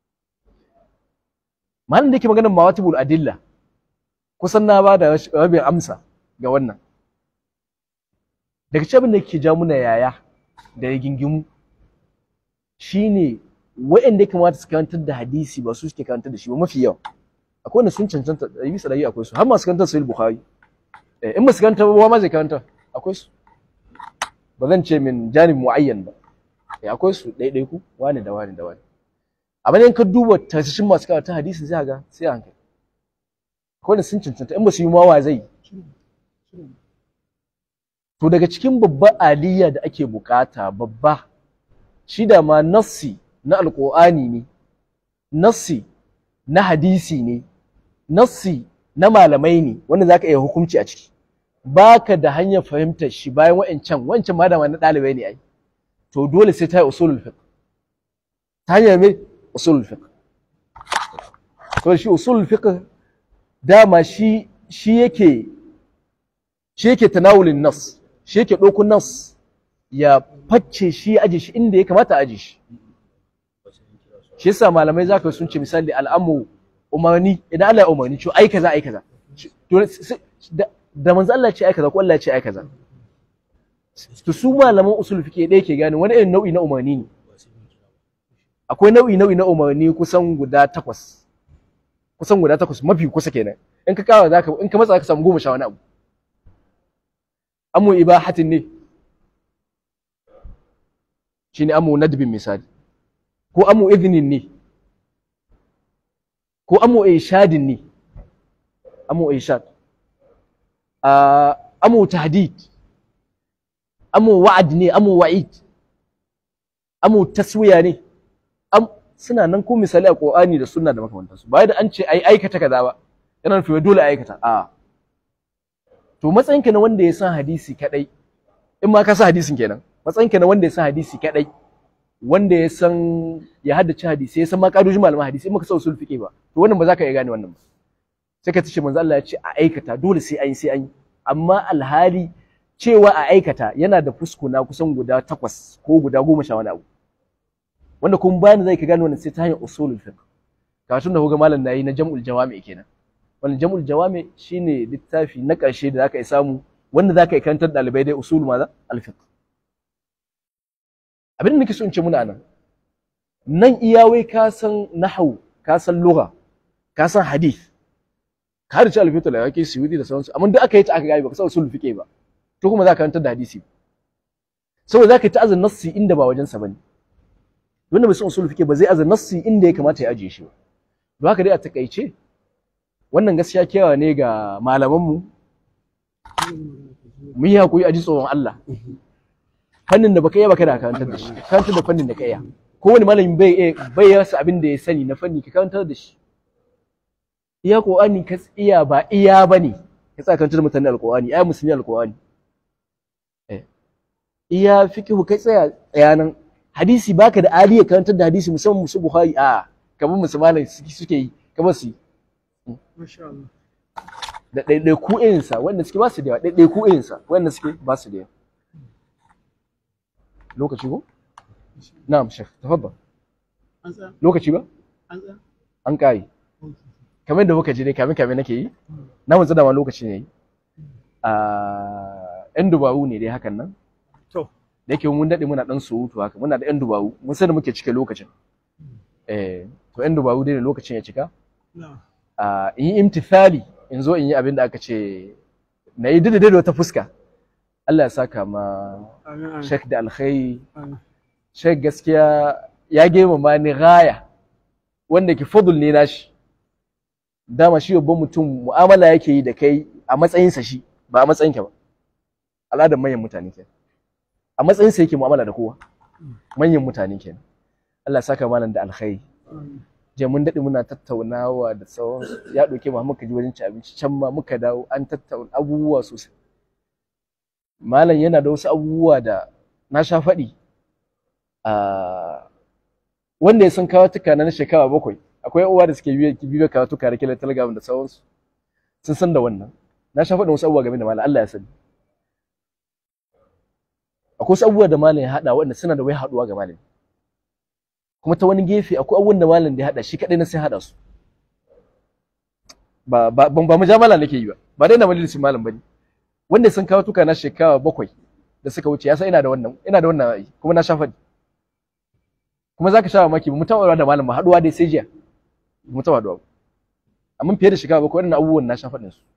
malam da yake maganar mawatibul adilla kusan na ba da rabin amsa ga wannan daga cikin da ke ja muna yaya da rigingimu shine waɗanda ya kamata su karantar da hadisi ba su suke karantar da shi ba mafi yawa akwai wanda sun cancanta ɗari bisa ɗari akwai su har masu karantar sahih bukhari in ba su karanta ba ma zai karanta akwai su ba zan ce min janib muayyan ba akwai su ɗaiɗaiku wani da wani da wani amma in ka duba tashishin masu karanta hadisi zai ga sai a hankali akwai wanda sun cancanta in ba su yi mawa zai to daga cikin babban aliyya da ake bukata babba shi da ma nassi na alƙur'ani ne nassi na hadisi ne nassi na malamai ne wanda za ka iya hukunci a ciki baka da hanyar fahimtar shi bayan wa'ancan wancan ma da na ɗalibai ne ai to dole sai ta yi usulul fiqh ta hanyar me usulul fiqh to shi usulul fiqh dama shi shi yake shi yake tanawulin nas shi yake ɗauko nas ya facce shi ya aje shi inda ya kamata a aje shi shi yasa malamai zaka sun ce misali al'amu umarni idan Allah ya umarni ce ai kaza ai kaza da manzo Allah ce ai kaza ko Allah ya ce ai kaza to su malaman usul fiqh ɗaya ke gane wani irin nau'i na umarni ne akwai nau'i nau'i na umarni kusan guda takwas kusan guda takwas mafi kusa kenan in ka kawo zaka in ka matsa ka samu goma sha wani abu amu ibahatin ne shine amu nadbin misali ko amu izinin ne ko amu ishadin ne amu ishad amu tahdid amu wa'ad ne amu wa'id amu taswiya ne suna nan ko misali a Qur'ani da sunna da makamantansu ba da an ce ai aikata kaza ba yana nufin dole aikata a to matsayinka na wanda ya san hadisi kadai in ma ka san hadisin kenan matsayinka na wanda ya san hadisi kadai wanda ya san ya haddace hadisi ya san ma kadojin malaman hadisi in maka san usul fiqh ba to wannan ba za ka iya gane wannan ba sai ka tace manzo Allah ya ce a aikata dole sai an yi sai an yi amma alhali cewa a aikata yana da fuskuna kusan guda takwas ko guda goma sha wani abu wanda kun bani zai ka gane wannan sai ta hanyar usulul fiqh karatun da kuga malam nayi na jam'ul jawami kenan wannan jam'ul jawami shine littafi na ƙarshe da zaka yi samu wanda zaka yi karantar ɗalibai dai usul maza al-fiqh abin da nake so in ce muna nan nan iyawai ka san nahwu ka san lugha ka san hadith ka da ci al-fiqh da yake suyudi da sauransu amma duk aka yi ta aka gaya ba ka san usul fiqh ba to kuma zaka karantar da hadisi saboda zaka yi ta azan nassi inda ba wajen sa bane wanda bai san usul fiqh ba zai azan nassi inda ya kamata ya ajiye shi ba don haka dai a takaice wannan gaskiya kewa ne ga malamanmu mu yi hakuri a ji tsoron Allah fannin da baka iya baka da karantar da shi karantar da fannin da ka iya ko wani malami bai bai rasa abin da ya sani na fanni ka karantar da shi iya qur'ani ka iya ba iya bane ka tsaya karantar da mutane alqur'ani ai musulmi alqur'ani eh iya fiqhu kai tsaya tsayanan hadisi baka da aliya karantar da hadisi musamman musu bukhari a kamar musulmai suke yi kamar su yi da ɗaiɗaiku irinsa wanda suke ba su da yawa ɗaiɗaiku irinsa wanda suke ba su da yawa lokaci ko na'am shek tafaddal lokaci ba an kai kamar da muka ji dai kamin kamin nake yi na mun ma lokaci ne a yan dubaru ne dai hakan nan To. da yake mun daɗe muna ɗan surutu haka muna da yan dubaru mun sani muke cike lokacin eh to yan dubaru dai ne lokacin ya cika a in yi imtithali in zo in yi abin da aka ce na yi daidai da wata fuska Allah ya saka ma Sheikh da alkhairi Sheikh gaskiya ya girmama ni gaya wanda ke fadul ne nashi dama shi babban mutum mu'amala yake yi da kai a matsayinsa shi ba a matsayinka ba al'adar manyan mutane kenan a matsayinsa yake mu'amala da kowa manyan mutane kenan Allah ya saka malam da alkhairi je mun daɗe muna tattaunawa da tsawon ya ɗauke mu muka ji wajen ci abinci can ma muka dawo an tattauna abubuwa sosai malam yana da wasu abubuwa da na sha faɗi a wanda ya san kawatuka na shekara bakwai akwai uwa da suke bibiyo kawatuka da kilar telegram da sauransu sun san da wannan na sha faɗin wasu abubuwa game da malam Allah ya sani akwai wasu abubuwa da malam ya haɗa wanda suna da wai haɗuwa ga malam kuma ta wani gefe akwai abubuwan da malam da ya haɗa shi kaɗai na sai haɗa su ba ba ba mujamala nake yi ba ba dai na majalisin malam bane wanda sun kawo tuka na shekara bakwai da suka wuce ya san ina da wannan ina da wannan ra'ayi kuma na sha faɗi kuma zaka sha mamaki ba mu taɓa da malam ba haɗuwa dai sai jiya ba mu taɓa haɗuwa ba amma fiye da shekara bakwai wannan abubuwan na sha faɗin su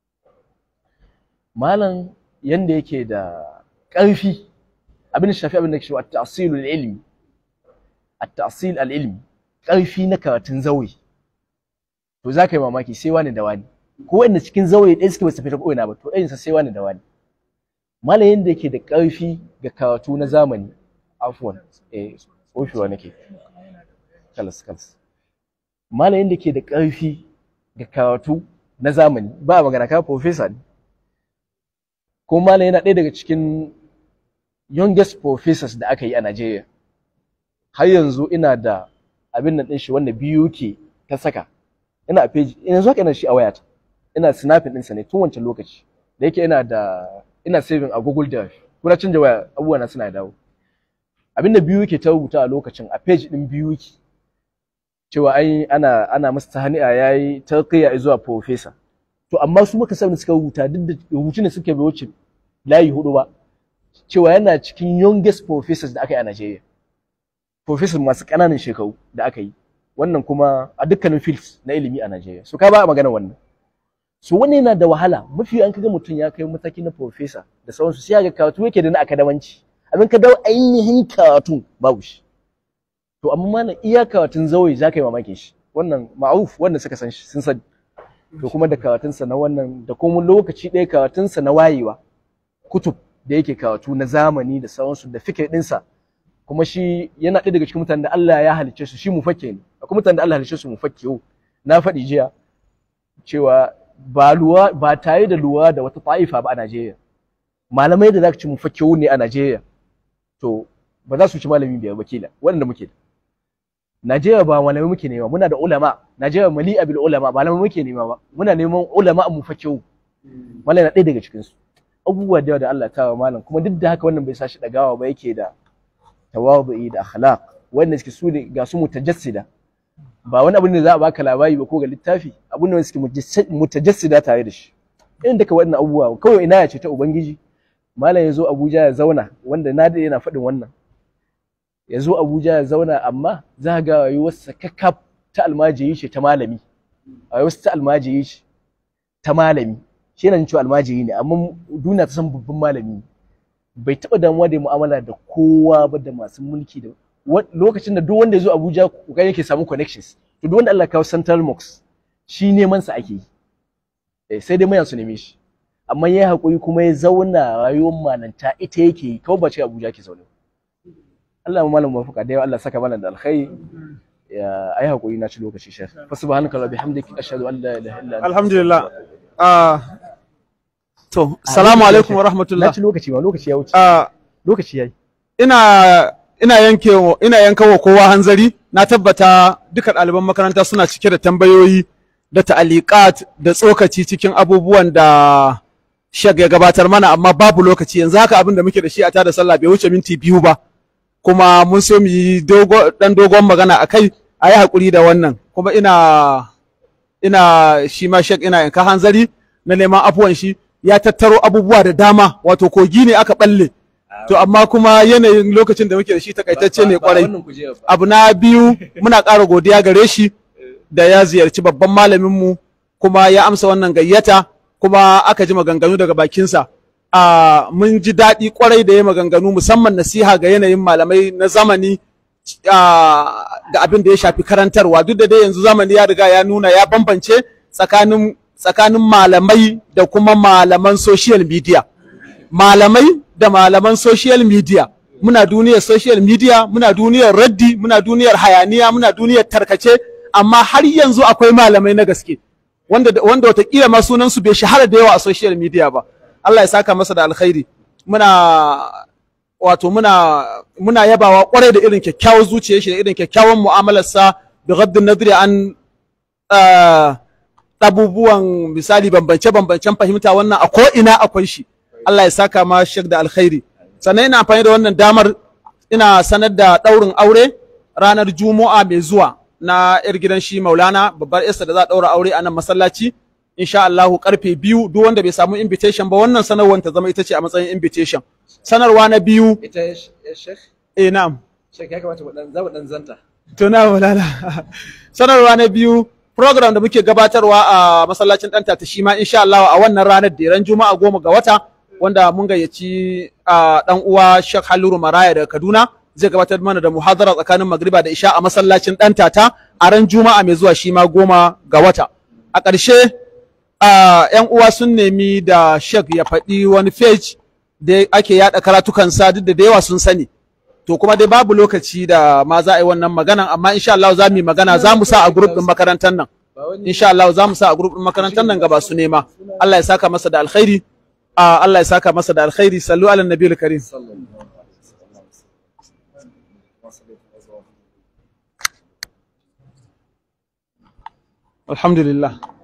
malam yanda yake da ƙarfi abin da shafi abin da ke shi at-ta'silul ilmi at-ta'sil al-ilmi ƙarfi na karatun zauri to za ka yi mamaki sai wani da wani ko wanda cikin zaure ɗaya suke basu fita ko'ina ba to ɗayan sa sai wani da wani malam yanda yake da ƙarfi ga karatu na zamani afwan eh tsofewa nake kalas kalas malam yanda yake da ƙarfi ga karatu na zamani ba magana ka professor ne ko malam yana ɗaya daga cikin youngest professors da aka yi a Najeriya har yanzu ina da abin nan ɗin shi wanda biyu ke ta saka ina a page yanzu haka ina shi a wayata ina snapping ɗinsa ne tun wancan lokaci da yake ina da ina saving a Google Drive kuna canja waya abubuwa na suna dawo abinda biyu ke ta rubuta a lokacin a page ɗin biyu ke cewa ai ana ana masa tahani'a yayi tarqiya zuwa professor to amma su muka sani suka rubuta duk da rubutun da suka bai wuce layi hudu ba cewa yana cikin youngest professors da aka yi a Najeriya professors masu ƙananan shekaru da aka yi wannan kuma a dukkanin fields na ilimi a Najeriya so ka ba a magana wannan so wannan yana da wahala mafi an kaga mutum ya kai mataki na professor da sauransu sai ga karatu yake da na akadamanci abin ka dawo ainihin karatu babu shi to amma malam iya karatun zawai za ka yi mamakin shi wannan ma'ruf wanda suka san shi sun sani to kuma da karatunsa na wannan da kuma lokaci ɗaya karatunsa na wayewa kutub da yake karatu na zamani da sauransu da fikir ɗinsa kuma shi yana ɗaya daga cikin mutanen da Allah ya halicce su shi mufakke ne akwai mutanen da Allah halicce su mufakke na faɗi jiya cewa ba luwa ba tare da luwa da wata ta'ifa ba a Najeriya malamai da zaka ci mufakke ne a Najeriya to ba za su ci malami biyar wakila wanda muke da Najeriya ba malamai muke nema muna da ulama Najeriya mali'a bil ulama ba malamai muke nema ba muna neman ulama mufakke malamai na ɗaya daga cikin su abubuwa da yawa da Allah ta wa malam kuma duk da haka wannan bai sa shi dagawa ba yake da tawadu'i da akhlaq wanda suke su ne ga su mutajassida ba wani abu ne za a baka labari ba ko ga littafi abun ne suke mutajassida tare da shi irin daga wannan abubuwa kawai ina ya ce ta ubangiji malam ya zo Abuja ya zauna wanda na da yana faɗin wannan ya zo Abuja ya zauna amma za ga rayuwarsa kakkaf ta almajiri ce ta malami rayuwarsa ta almajiri ce ta malami shi yana cewa almajiri ne amma duniya ta san babban malami bai taɓa damuwa da mu'amala da kowa ba da masu mulki da lokacin da duk wanda ya zo Abuja kokarin yake samu connections to duk wanda Allah kawo Central Mox shi neman sa ake yi sai dai mayan su neme shi amma yayi hakuri kuma ya zauna rayuwar malanta ita yake yi kawai ba ce Abuja ke zaune Allah ya malam mafaka da yawa Allah saka malam da alkhairi ya ai hakuri na ci lokaci shek fa subhanaka wa bihamdika ashhadu an la ilaha illa anta alhamdulillah ah to salamu alaikum wa rahmatullah na ci lokaci ba lokaci ya wuce ah lokaci yayi ina ina yanke ina yankawa kowa hanzari na tabbata duka ɗaliban makaranta suna cike da tambayoyi da ta'aliqat da tsokaci cikin abubuwan da shag ya gabatar mana amma babu lokaci yanzu haka abin da muke da shi a tada sallah bai wuce minti biyu ba kuma mun so mu yi dogo dan dogon magana akai a yi hakuri da wannan kuma ina ina shi ma shek ina yanka hanzari na neman afuwan shi ya tattaro abubuwa da dama wato kogi ne aka balle to amma kuma yanayin lokacin da muke da shi takaitacce ne kwarai abu na biyu muna ƙara godiya gare shi da ya ziyarci babban malaminmu kuma ya amsa wannan gayyata kuma aka ji maganganu daga bakinsa a mun ji daɗi kwarai da ya maganganu musamman nasiha ga yanayin malamai na zamani ah, ga abin da ya shafi karantarwa duk da dai yanzu zamani ya riga ya nuna ya bambance tsakanin tsakanin malamai da kuma malaman social media malamai da malaman social media muna duniyar social media muna duniyar raddi muna duniyar hayaniya muna duniyar tarkace amma har yanzu akwai malamai na gaske wanda wanda watakila ma sunan su bai shahara da yawa a social media ba Allah ya saka masa da alkhairi muna wato muna muna yabawa kwarai da irin kyakkyawar zuciyar shi da irin kyakkyawan mu'amalarsa da gaddin nadri an ah, abubuwan misali bambance-bambancen fahimta wannan a ko'ina akwai shi Allah ya saka ma shek da alkhairi sannan ina amfani da wannan damar ina sanar da ɗaurin aure ranar juma'a mai zuwa na yar gidan shi maulana babbar yarsa da za a ɗaura aure a nan masallaci insha Allahu karfe biyu duk wanda bai samu invitation ba wannan sanarwar ta zama ita ce a matsayin invitation sanarwa na biyu ita ya shek eh na'am shek ya kamata mu dan za mu dan zanta To na walala. Sanarwa na biyu program da muke gabatarwa a masallacin ɗan tata shi ma insha Allah a wannan ranar da ran Juma'a goma ga wata wanda mun gayyaci a ɗan uwa Sheikh Haliru Maraya daga Kaduna zai gabatar mana da muhadara tsakanin magriba da isha a masallacin ɗan tata a ran Juma'a mai zuwa shi ma goma ga wata. A ƙarshe a ‘yan uwa sun nemi da Sheikh ya faɗi wani page da ake yaɗa karatukansa duk da da yawa sun sani. to kuma dai babu lokaci da ma za a yi wannan maganan amma insha Allah za mu yi magana za mu sa a group din makarantar nan insha Allah za mu sa a group din makarantar nan gaba su nema Allah ya saka masa da alkhairi Ah, Allah ya saka masa da alkhairi sallu ala nabiyil karim alhamdulillah